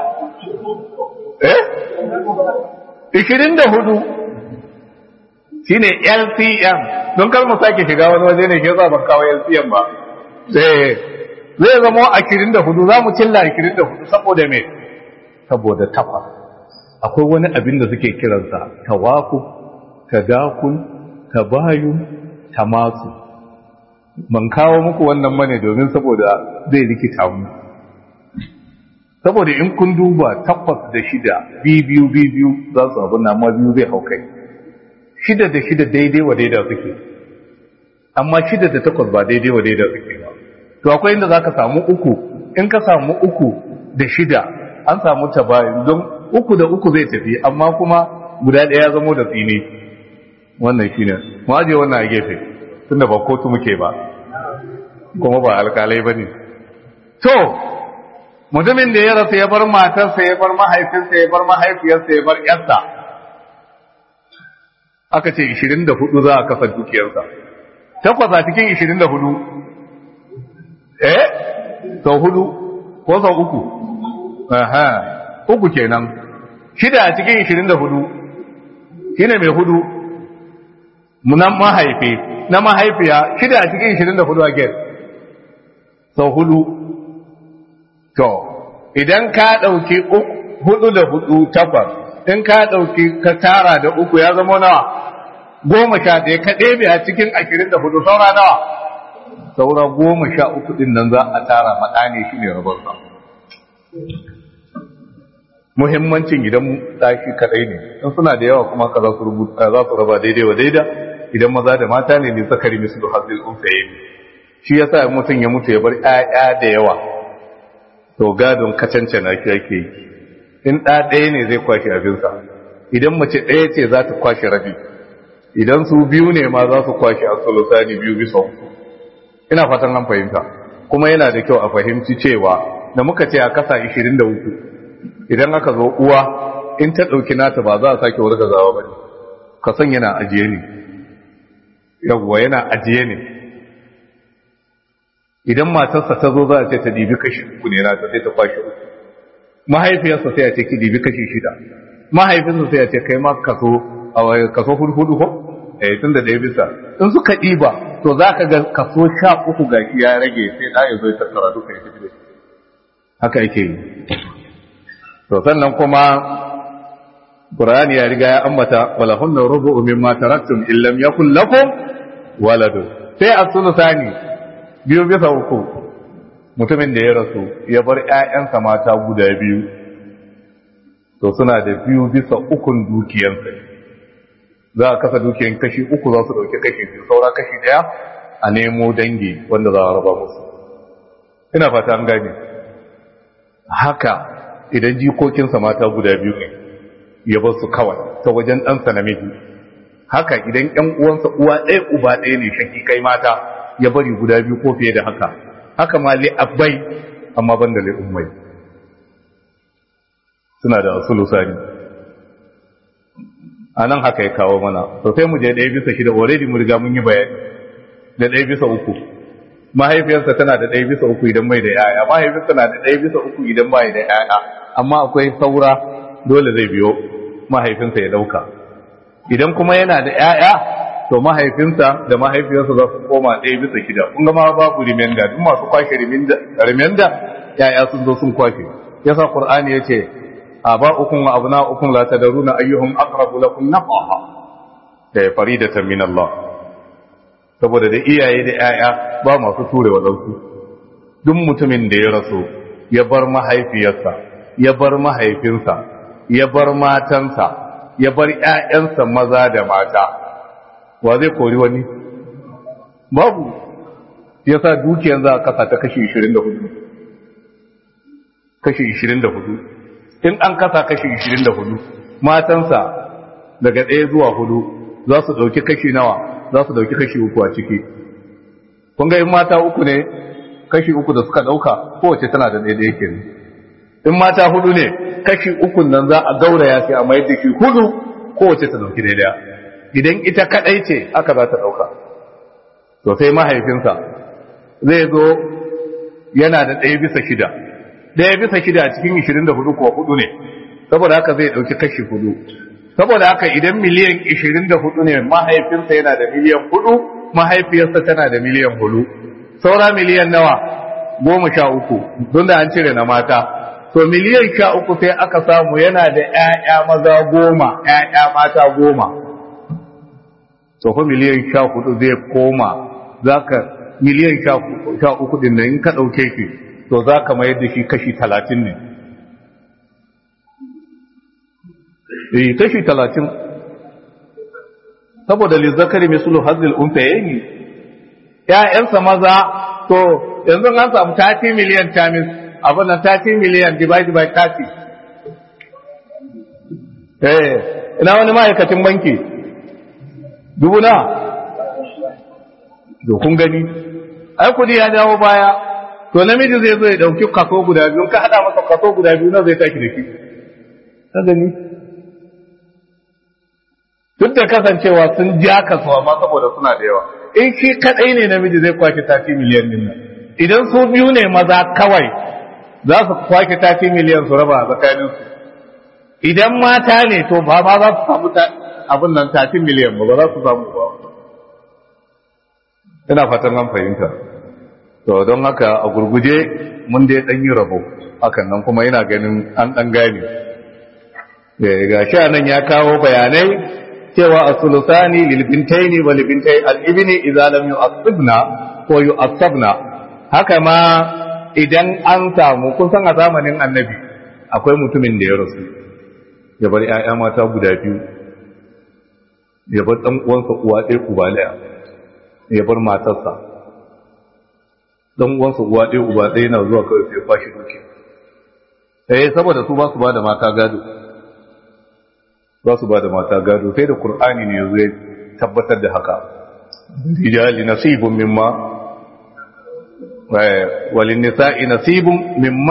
eh ishirin da hudu shine LCM don kar mu sake shiga wani waje ne ke ban kawo LCM ba sai zai zama ashirin da hudu za mu cilla ashirin da hudu saboda me saboda takwas akwai wani abin da suke kiransa tawaku tadakul tabayun tamasu ban kawo muku wannan mane domin saboda zai rikita mu saboda in kun duba takwas da shida biyu biyu za su abin amma biyu zai hau kai shida da shida daidai wa daida suke amma shida da takwas ba daidai wa daida suke ba to akwai inda za ka samu uku in ka samu uku da shida an samu tabayin don uku da uku zai tafi amma kuma guda ɗaya ya zamo da tsini wannan shine mu aje wannan a gefe tunda ba kotu muke ba kuma ba alkalai bane to mutumin da ya rasu ya bar matarsa ya bar mahaifinsa ya bar mahaifiyarsa ya bar yarsa aka ce 24 za a kasa dukiyarsa takwas a cikin 24 eh sau hudu ko sau uku aha uku kenan shida a cikin 24 shine mai hudu na mahaifi na mahaifiya shida a cikin 24 a gen sau hudu to idan ka ɗauki hudu da hudu takwas in ka ɗauki ka tara da uku ya zama nawa goma sha ɗaya ka ɗebe a cikin ashirin da hudu saura nawa saura goma sha uku ɗin nan za a tara maɗane shi ne rabarsa muhimmancin gidan ɗaki kaɗai ne in suna da yawa kuma ka za su rubuta za su raba daidai wa daida idan maza da mata ne ne zakari misu da hazil unsaye shi yasa mutum ya mutu ya bar ƴaƴa da yawa to gadon kacancana shi ake yi in ɗa ɗaya ne zai kwashe abinsa idan mace ɗaya ce za ta kwashe rabi idan su biyu ne ma za su kwashe asolosani biyu bisa uku ina fatan an fahimta kuma yana da kyau a fahimci cewa da muka ce a kasa 23 idan aka zo uwa in ta ɗauki nata ba za a sake wargazawa ba ne ka san yana ajiye ne yawwa yana ajiye ne idan matarsa ta zo za a ce ta dibi kashi uku ne nata sai ta kwashe uku mahaifiyarsa sai a ce ki dibi kashi shida mahaifinsa sai a ce kai ma kaso kaso hudu hudu ko eh tun da ɗaya bisa in suka ɗiba to za ka ga kaso sha uku ga shi ya rage sai ɗa ya zo ya tattara duka ya tafi da shi haka yake yi to sannan kuma Qur'ani ya riga ya ambata wala hunna rubu'u mimma taraktum in lam yakul lakum waladun sai as-sulusani biyu bisa uku mutumin da ya rasu ya bar ƴaƴansa mata guda biyu to suna da biyu bisa ukun dukiyarsa za a kasa dukiyan kashi uku za su ɗauki kashi biyu saura kashi ɗaya a nemo dangi wanda za a raba musu ina fata an gane haka idan jikokinsa mata guda biyu ne ya bar su kawai ta wajen ɗansa namiji haka idan ƴan uwansa uwa ɗaya uba ɗaya ne shaki kai mata ya bari guda biyu ko fiye da haka haka ma li abbai amma ban da li ummai suna da asulu sani a nan haka ya kawo mana to sai mu je ɗaya bisa shida already mu riga mun yi bayani da ɗaya bisa uku mahaifiyarsa tana da ɗaya bisa uku idan bai da yaya mahaifiyarsa na da ɗaya bisa uku idan bai da yaya amma akwai saura dole zai biyo mahaifinsa ya ɗauka idan kuma yana da yaya to mahaifinsa da mahaifiyarsa za su koma ɗaya bisa shida kun ga ma babu rimenda duk masu kwashe rimenda yaya sun zo sun kwashe yasa qur'ani yace aba'ukum wa abna'ukum la tadruna ayyuhum aqrabu lakum naf'a da faridatan min Allah saboda da iyaye da yaya ba masu ture wa dauki duk mutumin da ya rasu ya bar mahaifiyarsa ya bar mahaifinsa ya bar matansa ya bar ƴaƴansa maza da mata wa zai kori wani babu yasa dukiyar za a kasa ta kashi 24 kashi 24 in an kasa kashi 24 matansa daga ɗaya zuwa hudu za su ɗauki kashi nawa za su ɗauki kashi uku a ciki kun ga in mata uku ne kashi uku da suka ɗauka kowace tana da ɗaya ke in mata hudu ne kashi uku nan za a gauraya sai a mai da shi hudu kowace ta ɗauki daidaya idan ita kaɗai ce aka za ta ɗauka to sai mahaifinsa zai zo yana da ɗaya bisa shida ɗaya bisa shida a cikin 24 kuwa hudu ne saboda haka zai ɗauki kashi hudu saboda haka idan miliyan 24 ne mahaifinsa yana da miliyan hudu mahaifiyarsa tana da miliyan hudu saura miliyan nawa goma sha uku don da an cire na mata to miliyan sha uku sai aka samu yana da ‘ya'ya maza goma ‘ya'ya mata goma to fa miliyan sha hudu zai koma za ka miliyan sha uku din nan in ka ɗauke shi to za ka mayar da shi kashi talatin ne eh kashi talatin saboda lizzakari misulu hazil unta yayi ƴaƴansa maza to yanzu an samu 30 miliyan tamis abin nan 30 miliyan divide by 30 eh ina wani ma'aikacin banki dubu na to kun gani ai kudi ya dawo baya to namiji zai zo ya dauki kaso guda biyu ka hada masa kaso guda biyu na zai taki da shi ka gani duk da kasancewa sun ja kasuwa ma saboda suna da yawa in shi kadai ne namiji zai kwaki tafi miliyan din nan idan su biyu ne maza kawai za su kwaki tafi miliyan su raba a tsakanin su idan mata ne to ba ma za su samu abin nan tafi miliyan ba ba za su samu ba ina fatan an fahimta to don haka a gurguje mun dai dan yi rabo hakan nan kuma ina ganin an dan gane ga shi nan ya kawo bayanai cewa as-sulusani lil bintaini wal bintai al-ibni idza lam yu'assibna ko yu'assabna haka ma idan an samu kun san a zamanin annabi akwai mutumin da ya rasu ya bar ƴaƴa mata guda biyu ya bar dan uwansa uwa ɗaya uba ɗaya ya bar matarsa dan uwansa uwa ɗaya uba ɗaya yana zuwa kawai sai kwashi duki eh saboda su ba su ba da mata gado za su ba da mata gado sai da Kur'ani ne yanzu ya tabbatar da haka rijali nasibun mimma walin nisa'i nasibun mimma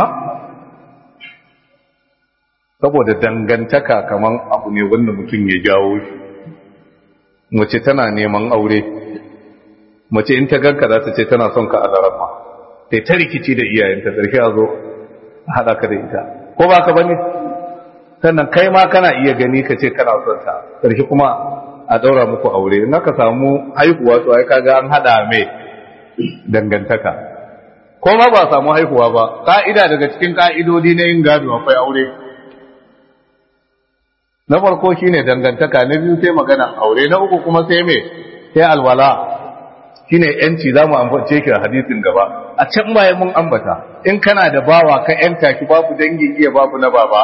saboda dangantaka kaman abu ne wanda mutum ya jawo shi mace tana neman aure mace in ta ganka za ta ce tana son ka a larama sai ta rikici da iyayenta ƙarshe a zo a haɗa ka da ita ko ba ka bane sannan kai ma kana iya gani ka ce kana son ta karshe kuma a daura muku aure in aka samu haihuwa to ai kaga an hada mai dangantaka ko ma ba samu haihuwa ba ka'ida daga cikin ka'idodi na yin gado akwai aure na farko shine dangantaka na biyu sai magana aure na uku kuma sai me sai alwala shine yanci zamu ambace ki a hadisin gaba a can baya mun ambata in kana da bawa ka yanta ki babu dangin iya babu na baba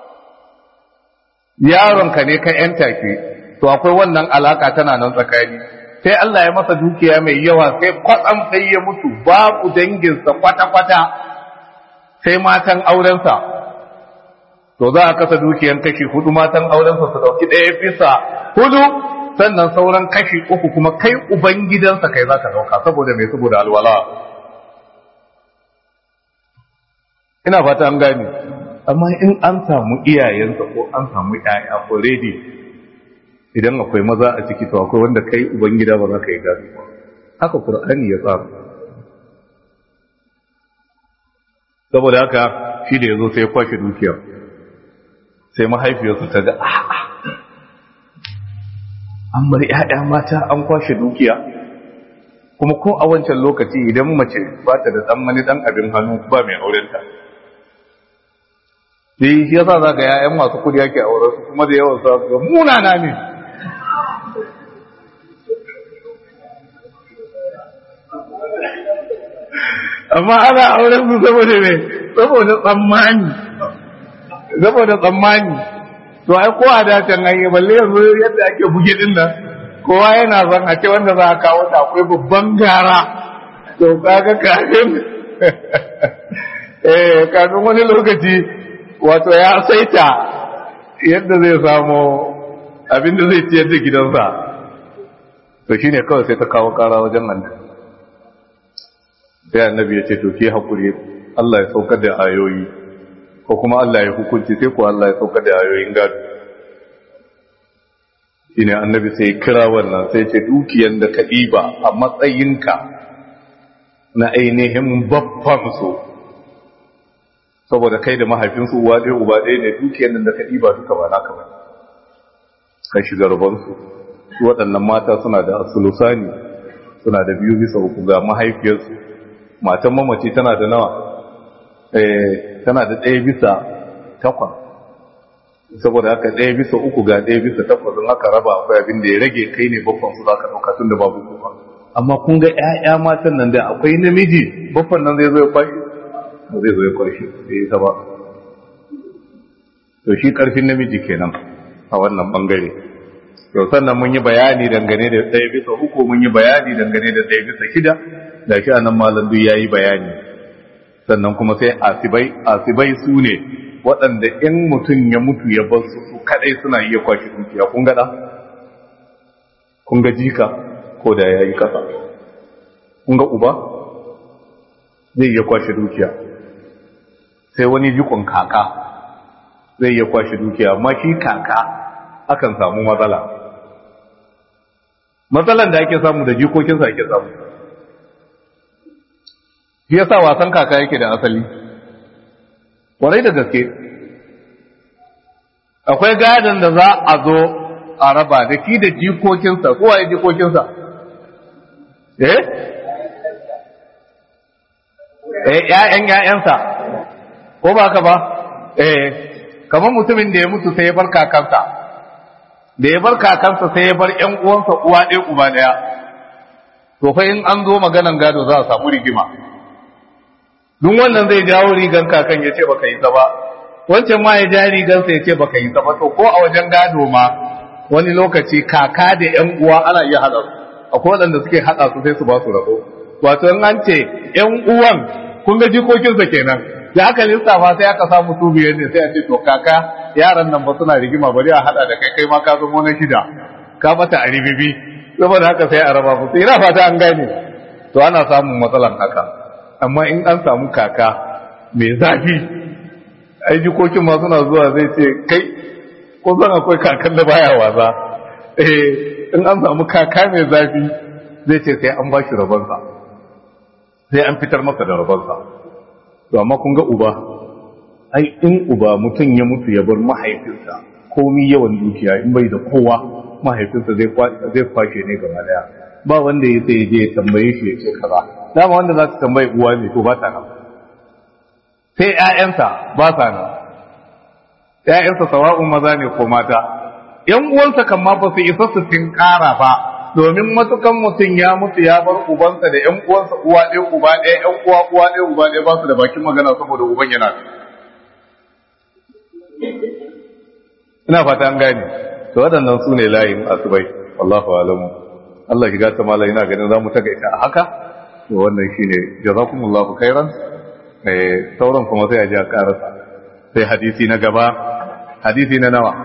yaronka ne ka yanta ki to akwai wannan alaka tana nan tsakani sai Allah ya masa dukiya mai yawa sai kwatsam sai ya mutu babu danginsa kwata-kwata sai matan aurensa to za a kasa dukiyan kashi hudu matan aurensa su dauki ɗaya bisa hudu sannan sauran kashi uku kuma kai uban gidansa kai za ka dauka saboda mai saboda alwala ina fata an gane amma in an samu iyayensa ko an samu ƴaƴa already idan akwai maza a ciki to akwai wanda kai ubangida ba za ka yi gado ba haka qur'ani ya tsara saboda haka shi da yazo sai ya kwashe dukiya sai mahaifiyarsa ta ga a'a an bar ƴaƴa mata an kwashe dukiya kuma ko a wancan lokaci idan mace ba ta da dan wani dan abin hannu ba mai aurenta sai shi yasa za ga ‘ya'yan masu kudi yake a wurinsu kuma da yawan sa ga munana ne amma ana auren su saboda ne saboda tsammani saboda tsammani to ai ko a dacin hanyar balle yanzu yadda ake buge din nan kowa yana son a ce wanda za a kawo ta akwai babban gara to kaga kafin eh kafin wani lokaci wato ya saita yadda zai samu abinda zai ciyar da gidansa to shine kawai sai ta kawo kara wajen annabi sai annabi ya ce to ke hakuri Allah ya saukar da ayoyi ko kuma Allah ya hukunci sai ko Allah ya saukar da ayoyin gado shine annabi sai kira wannan sai ce dukiyan da ka ɗiba a matsayinka na ainihin babban su saboda kai da mahaifinsu uwa ɗaya uba ɗaya ne dukiyar nan da ka ɗiba duka ba naka ba kan shiga rubansu su waɗannan mata suna da asulusani suna da biyu bisa uku ga mahaifiyarsu matan mamaci tana da nawa eh tana da ɗaya bisa takwas saboda haka ɗaya bisa uku ga ɗaya bisa takwas don haka raba akwai abin da ya rage kai ne babban su zaka ɗauka tun da babu kuma amma kun ga ƴaƴa matan nan da akwai namiji babban nan zai zo ya kwashi ba zai zo ya kwashi sai ta ba to shi ƙarfin namiji kenan a wannan bangare to sannan mun yi bayani dangane da ɗaya bisa uku mun yi bayani dangane da ɗaya bisa shida da shi anan malam duk yayi bayani sannan kuma sai asibai asibai su ne waɗanda in mutum ya mutu ya bar su su kadai suna iya kwashe dukiya kun gada kun ga jika ko da yayi kasa kun ga uba zai iya kwashe dukiya sai wani jikon kaka zai iya kwashe dukiya amma shi kaka akan samu matsala matsalan da ake samu da jikokinsa ake samu shi yasa wasan kaka yake da asali kwarai da gaske akwai gadon da za a zo a raba da ki da jikokinsa kowa ya jikokinsa eh eh ƴaƴan ƴaƴansa ko ba ka ba eh kamar mutumin da ya mutu sai ya bar kakansa da ya bar kakansa sai ya bar ƴan uwansa uwa ɗaya uba ɗaya to fa in an zo maganan gado za a samu rigima duk wannan zai jawo rigan kakan ya ce baka yi ta ba wancan ma ya ja rigansa ya ce baka yi ta ba to ko a wajen gado ma wani lokaci kaka da ƴan uwa ana iya haɗa su akwai waɗanda suke haɗa su sai su ba su rabo wato in an ce ƴan uwan kun ga jikokinsa kenan da aka lissafa sai aka samu su biyar ne sai a ce to kaka yaran nan ba suna rigima bari a hada da kai kai ma ka zama na shida ka bata a ribibi saboda haka sai a raba musu ina fata an gane to ana samun matsalan haka amma in an samu kaka mai zafi ai jikokin ma suna zuwa zai ce kai ko zan akwai kakan da baya wasa eh in an samu kaka mai zafi zai ce sai an ba shi rabansa sai an fitar masa da rabansa to amma kun ga uba ai in uba mutum ya mutu ya bar mahaifinsa komi yawan dukiya in bai da kowa mahaifinsa zai zai kwashe ne gaba daya ba wanda ya sai je ya tambaye shi ya ce kaza dama wanda za su tambayi uwa ne to ba ta nan sai ƴaƴansa ba sa nan ƴaƴansa sawa'un maza ne ko mata ƴan uwansa kan ma ba su isa su tinkara ba domin matukan mutum ya mutu ya bar ubansa da ƴan uwansa uwa ɗaya uba ɗaya ƴan uwa uwa ɗaya uba ɗaya ba su da bakin magana saboda uban yana ina fata an gane to waɗannan su ne layin asubai wallahu alamu Allah shiga ta mala ina ganin za mu takaita a haka to wannan shine jazakumullahu khairan eh sauran kuma sai a ji a karasa sai hadisi na gaba hadisi na nawa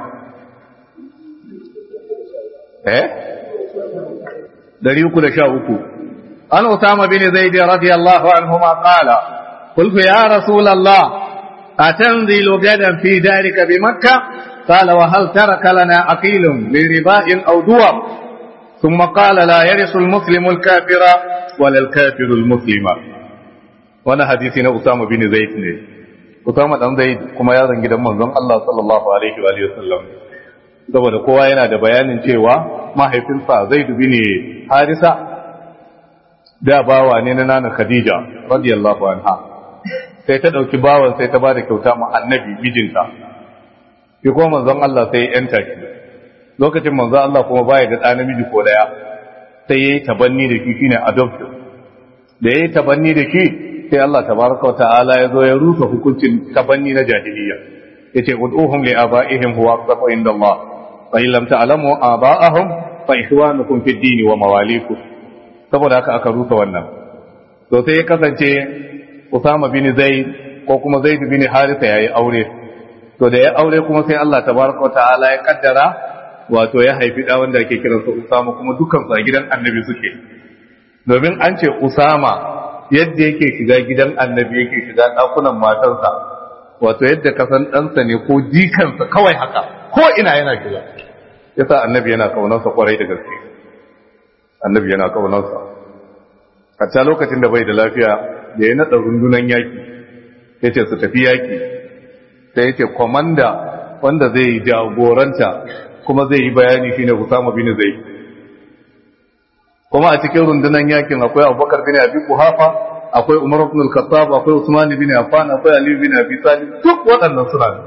eh dari uku da sha uku an usama bin zaid radiyallahu anhuma qala قلت يا رسول الله أتنزل غدا في دارك بمكة قال وهل ترك لنا أقيل لرباء أو دوار ثم قال لا يرث المسلم الكافر ولا الكافر المسلم وانا حديثنا أسامة بن زيد Usama dan Zaid kuma ya zangi dan manzon Allah sallallahu alaihi wa alihi wasallam saboda kowa yana da bayanin cewa mahaifinsa Zaid bin Harisa da bawa ne na nana Khadija radiyallahu anha sai ta dauki bawan sai ta bada kyauta ma annabi mijinta shi kuma manzon Allah sai ya yanta shi lokacin manzon Allah kuma baya da ɗa namiji ko daya sai yayi tabanni da shi shine adoption da yayi tabanni da shi sai Allah tabaraka wa ta'ala ya zo ya rusa hukuncin tabanni na jahiliya yace ud'uhum li aba'ihim huwa aqsatu inda Allah fa in lam ta'lamu aba'ahum fa ikhwanukum fid din wa mawalikum saboda haka aka rusa wannan to sai ya kasance Usama bin Zaid ko kuma Zaid bin Harisa yayi aure to da ya aure kuma sai Allah tabaraka ta'ala ya kaddara wato ya haifi da wanda ake kiransa Usama kuma dukkan su a gidan Annabi suke domin an ce Usama yadda yake shiga gidan Annabi yake shiga dakunan matarsa wato yadda ka san ɗansa ne ko jikansa kawai haka ko ina yana shiga yasa Annabi yana kaunarsa kwarai da gaske Annabi yana kaunarsa a lokacin da bai da lafiya da ya naɗa rundunan yaƙi ya ce su tafi yaƙi sai ya ce kwamanda wanda zai jagoranta kuma zai yi bayani shi ne Usama bin zai kuma a cikin rundunan yaƙin akwai abubakar bin abi kuhafa akwai umar ibn al-khattab akwai usman bin affan akwai ali bin abi talib duk waɗannan suna ne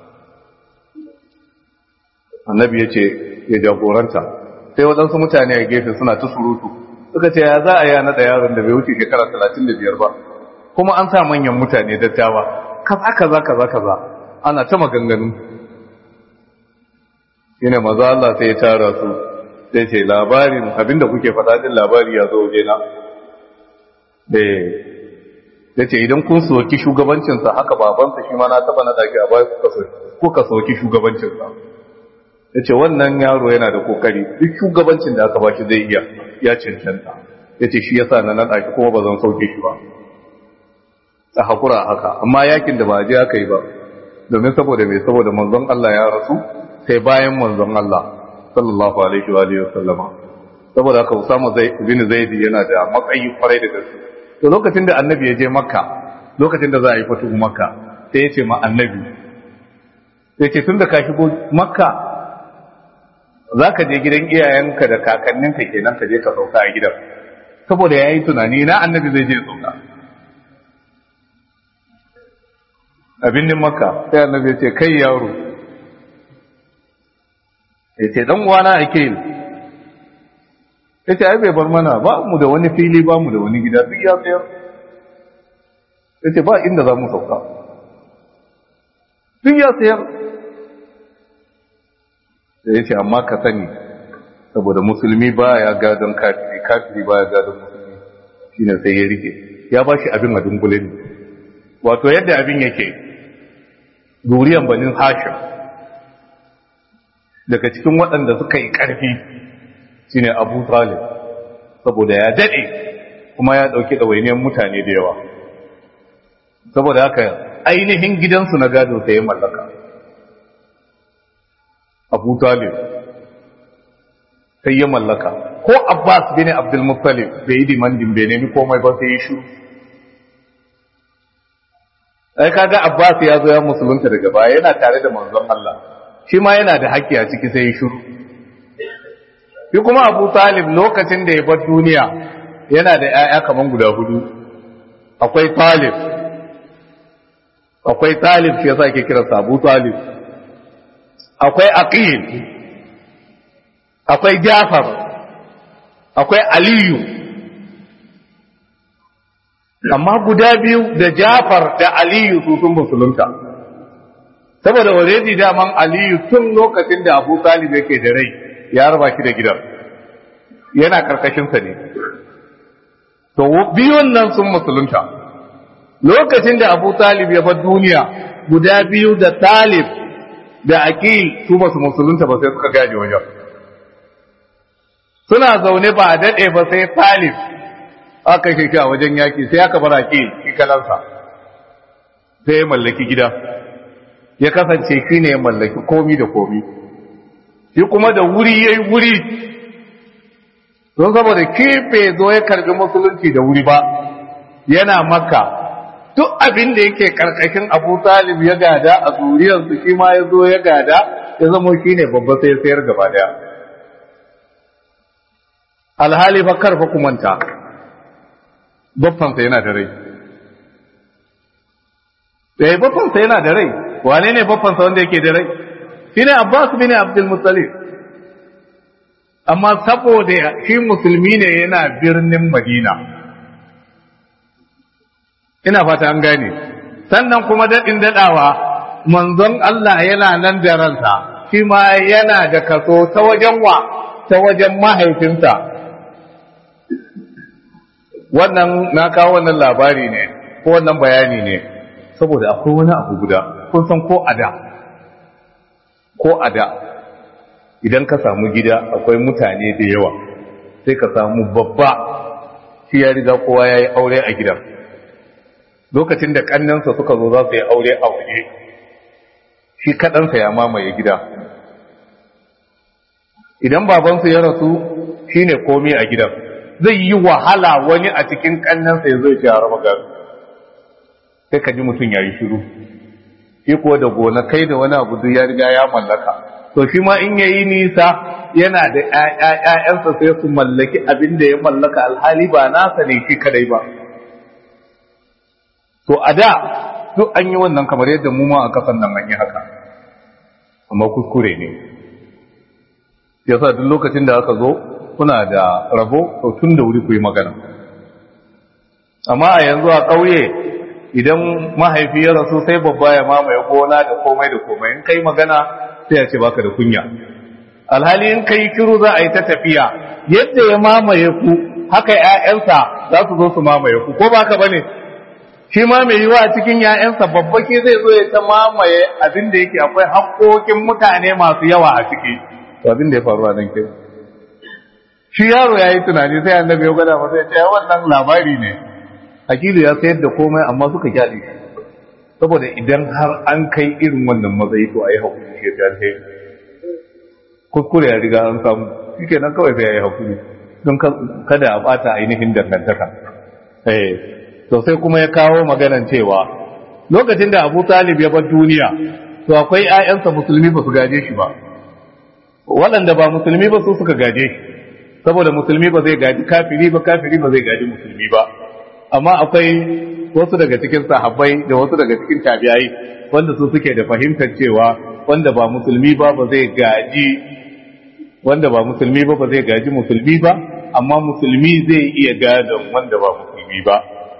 annabi ya ce ya jagoranta sai waɗansu mutane a gefe suna ta surutu suka ce ya za a yi naɗa yaron da bai wuce shekara talatin da biyar ba kuma an sa manyan mutane dattawa kaza kaza kaza kaza ana ta maganganu shine maza Allah sai ya tara su sai ce labarin abinda kuke faɗa din labari ya zo waje na eh ya ce idan kun soki shugabancinsa haka babansa shi ma na taba na daki a baya kuka soki shugabancinsa ya ce wannan yaro yana da kokari duk shugabancin da aka ba shi zai iya ya cancanta ya ce shi yasa na naɗa kuma ba zan sauke shi ba a haƙura haka amma yakin da ba je aka yi ba domin saboda mai saboda manzon Allah ya rasu sai bayan manzon Allah sallallahu alaihi wa alihi wasallama saboda haka Usama bin Zaid yana da matsayi kwarai da gaske to lokacin da annabi ya je Makka lokacin da za a yi fatuhu Makka sai ya ce ma annabi sai ce tun da ka shigo Makka za ka je gidan iyayenka da kakanninka kenan ka je ka sauka a gidan saboda ya yi tunani na annabi zai je sauka abin nin Makka sai annabi ya ce kai yaro ya ce dan uwana ake yi ya ce ai bai bar mana ba mu da wani fili ba mu da wani gida duk ya tsayar ya ce ba inda za mu sauka duk ya tsayar da ya ce amma ka sani saboda musulmi ba ya gadon kafiri kafiri ba ya gadon musulmi shi ne sai ya rike ya ba shi abin a dungule ne wato yadda abin yake zuriyan banin hashim daga cikin waɗanda suka yi ƙarfi shine Abu Talib saboda ya dade kuma ya dauki dawainiyar mutane da yawa saboda haka ainihin gidansu na gado sai ya mallaka Abu Talib sai ya mallaka ko Abbas bin Abdul Muttalib bai yi dimandin bai nemi komai ba sai ya shiru ai kaga Abbas ya zo ya musulunta daga baya yana tare da manzon Allah shi ma yana da haƙƙi a ciki sai ya shiru shi kuma abu talib lokacin da ya bar duniya yana da 'ya'ya kaman guda hudu akwai talib akwai talib shi yasa ake kiransa abu talib akwai aqil akwai jafar akwai aliyu amma guda biyu da jafar da aliyu su sun musulunta saboda waledi daman aliyu tun lokacin da abu talib yake da rai ya raba shi da gidan yana karkashinsa ne to biyun nan sun musulunta lokacin da abu talib ya bar duniya guda biyu da talib da aqil su ba su musulunta ba sai suka gaje wajen suna zaune ba a daɗe ba sai talib aka shi a wajen yaki sai aka bar aqil shi kalansa sai ya mallaki gida ya kasance shi ne ya mallaki komi da komi shi kuma da wuri ya yi wuri don saboda kefe zo ya karbi musulunci da wuri ba yana maka duk abin da yake karkashin abu talib ya gada a zuriyarsu shi ma ya zo ya gada ya zama shi ne babba sai sayar gaba daya alhali fa karfa kumanta baffansa yana da rai sai baffansa yana da rai wane ne baffansa wanda yake da rai shi ne abbas bin abdul muttalib amma saboda shi musulmi ne yana birnin madina ina fata an gane sannan kuma daɗin daɗawa manzon Allah yana nan da ransa shi ma yana da kaso ta wajen wa ta wajen mahaifinsa wannan na kawo wannan labari ne ko wannan bayani ne saboda akwai wani abu guda kun san ko a da ko a da idan ka samu gida akwai mutane da yawa sai ka samu babba shi ya riga kowa ya yi aure a gidan lokacin da kannansa suka zo za su yi aure a waje shi kaɗansa ya mamaye gida idan babansu ya rasu shi ne komi a gidan zai yi wahala wani a cikin kannansa ya zai ya raba gari sai ka ji mutum ya yi shiru shi kuwa da gona kai da wani abu ya riga ya mallaka to shi ma in yayi nisa yana da ƴaƴansa sai su mallaki abin da ya mallaka alhali ba nasa ne shi kadai ba to a da duk an yi wannan kamar yadda mu ma a kasan nan an yi haka amma kuskure ne yasa duk lokacin da aka zo kuna da rabo to tun da wuri ku yi magana amma a yanzu a ƙauye idan mahaifi ya rasu sai babba ya mamaye gona da komai da komai in kai magana sai ya ce baka da kunya alhali in kai kiru za a yi ta tafiya yadda ya mamaye ku haka ƴaƴansa za su zo su mamaye ku ko baka bane shi ma mai yiwa cikin ‘ya'yansa babbaki zai zo ya ta mamaye abin da yake akwai haƙoƙin mutane masu yawa a ciki to abin da ya faru a nan ke shi yaro ya yi tunani sai annabi ya gwada masa ya ce wannan labari ne akilu ya sayar da komai amma suka kyale saboda idan har an kai irin wannan matsayi to a yi haƙuri shi ya ce kuskure ya riga an samu shi kenan kawai sai ya yi haƙuri don kada a ɓata ainihin dangantaka eh to sai kuma ya kawo maganan cewa lokacin da Abu Talib ya bar duniya to akwai ƴaƴansa musulmi ba su gaje shi ba waɗanda ba musulmi ba su suka gaje shi saboda musulmi ba zai gaji kafiri ba kafiri ba zai gaji musulmi ba amma akwai wasu daga cikin sahabbai da wasu daga cikin tabi'ai wanda su suke da fahimtar cewa wanda ba musulmi ba ba zai gaji wanda ba musulmi ba ba zai gaji musulmi ba amma musulmi zai iya gadon wanda ba musulmi ba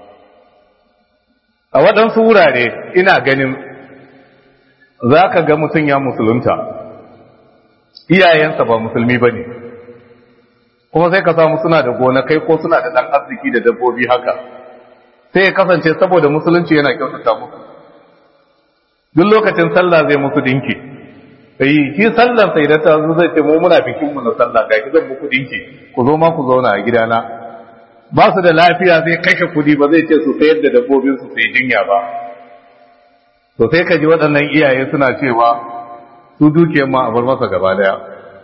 a waɗansu wurare ina ganin za ka ga mutum ya musulunta iyayensa ba musulmi ba ne kuma sai ka samu suna da gonakai ko suna da ɗan arziki da dabbobi haka sai ya kasance saboda musulunci yana kyautata musu duk lokacin sallah zai musu dinki sai shi sallar sai da ta zo zai ce mu muna bikin mu na sallah ga zan muku dinki ku zo ma ku zauna a gidana ba su da lafiya zai kashe kudi ba zai ce su sayar da dabbobin su sai jinya ba to sai ka ji waɗannan iyaye suna cewa su dukiyar ma a bar masa gaba daya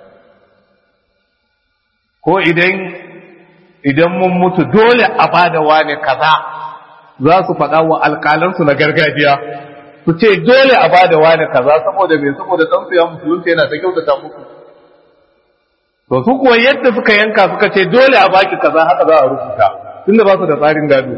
ko idan idan mun mutu dole a bada wane kaza za su faɗa wa alƙalansu na gargajiya su ce dole a bada wane kaza saboda me saboda ɗansu ya musulunta yana ta kyautata muku to su kuwa yadda suka yanka suka ce dole a baki kaza haka za a rubuta tunda ba su da tsarin gado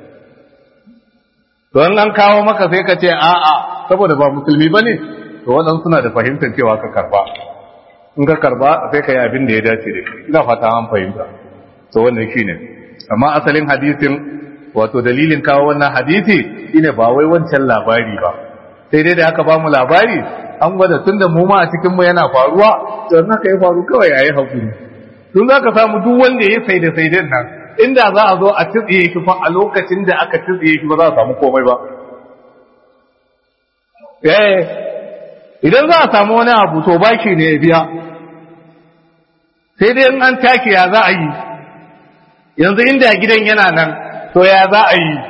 don an kawo maka sai ka ce a'a saboda ba musulmi ba ne to waɗansu suna da fahimtar cewa ka karba in ka karba sai ka yi abin da ya dace da shi ina fata an fahimta to wannan shine amma asalin hadisin wato dalilin kawo wannan hadisi shine ba wai wancan labari ba sai dai da aka ba mu labari an gwada tun da mu ma a cikin mu yana faruwa to in haka ya faru kawai yayi hakuri tun za ka samu duk wanda ya sai da sai nan inda za a zo a tsitsiye shi fa a lokacin da aka tsitsiye shi ba za a samu komai ba eh idan za a samu wani abu to baki ne ya biya sai dai in an take ya za a yi yanzu inda gidan yana nan to ya za a yi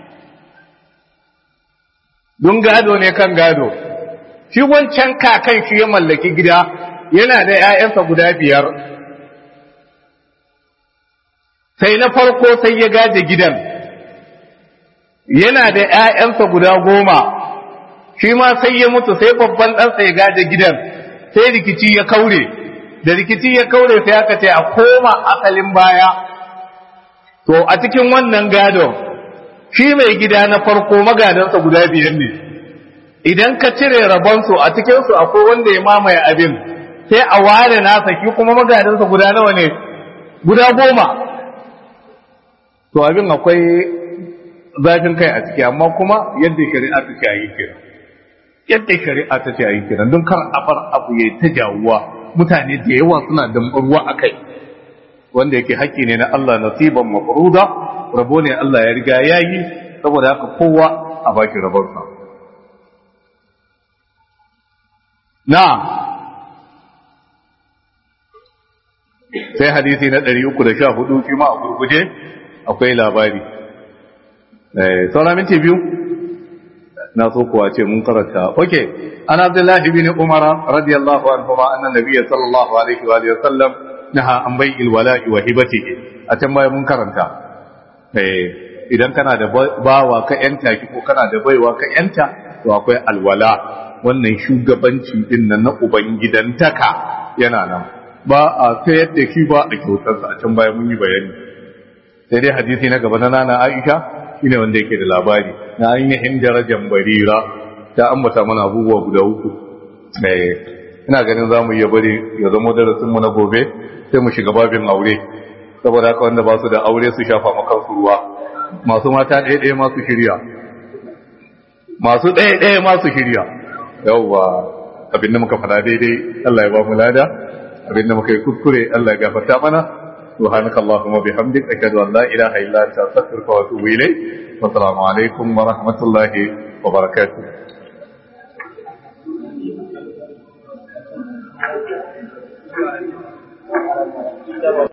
don gado ne kan gado shi wancan kakan shi ya mallaki gida yana da ‘ya'yansa guda biyar sai na farko sai ya gaje gidan yana da ‘ya'yansa guda goma shi ma sai ya mutu sai babban ɗansa ya gaje gidan sai rikici ya kaure da rikici ya kaure sai aka ce a koma asalin baya to a cikin wannan gadon shi mai gida na farko magadansa guda biyar ne idan ka cire rabonsu a cikinsu akwai wanda ya mamaye abin sai a ware nasa shi kuma magadansa guda nawa ne guda goma to abin akwai zafin kai a ciki amma kuma yadda shari'a ta ce a yi kira yadda shari'a ta ce a yi kira don kar a bar abu ya ta jawuwa mutane da yawa suna dambarwa a kai wanda yake haƙƙi ne na Allah nasiban mafruda rabo ne Allah ya riga ya yi saboda haka kowa a baki rabonsa na sai hadisi na 314 shi ma a gurguje akwai labari saura minti biyu na so kuwa ce mun karanta ok an abdullahi bin umar radiyallahu anhu ma annan nabiyyi sallallahu alaihi wa sallam naha an bai ilwala'i wa hibatihi a can baya mun karanta idan kana da bawa ka yanta ki ko kana da baiwa ka yanta to akwai alwala wannan shugabanci din nan na ubangidantaka yana nan ba a sayar da shi ba a kyautarsa a can baya mun yi bayani sai dai hadisi na gaba na nana Aisha shine wanda yake da labari na ainihin darajar barira ta ambata mana abubuwa guda uku ina ganin za mu iya bari ya zama darasin mu na gobe sai mu shiga babin aure saboda haka wanda ba su da aure su shafa makansu ruwa masu mata ɗaya ɗaya masu shirya masu ɗaya ɗaya masu shirya yauwa abin da muka fada daidai Allah ya ba mu lada abin da muka yi kuskure Allah ya gafarta mana subhanakallahumma bihamdik ashhadu an la ilaha illa anta astaghfiruka wa atubu ilayk assalamu alaikum wa rahmatullahi wa barakatuh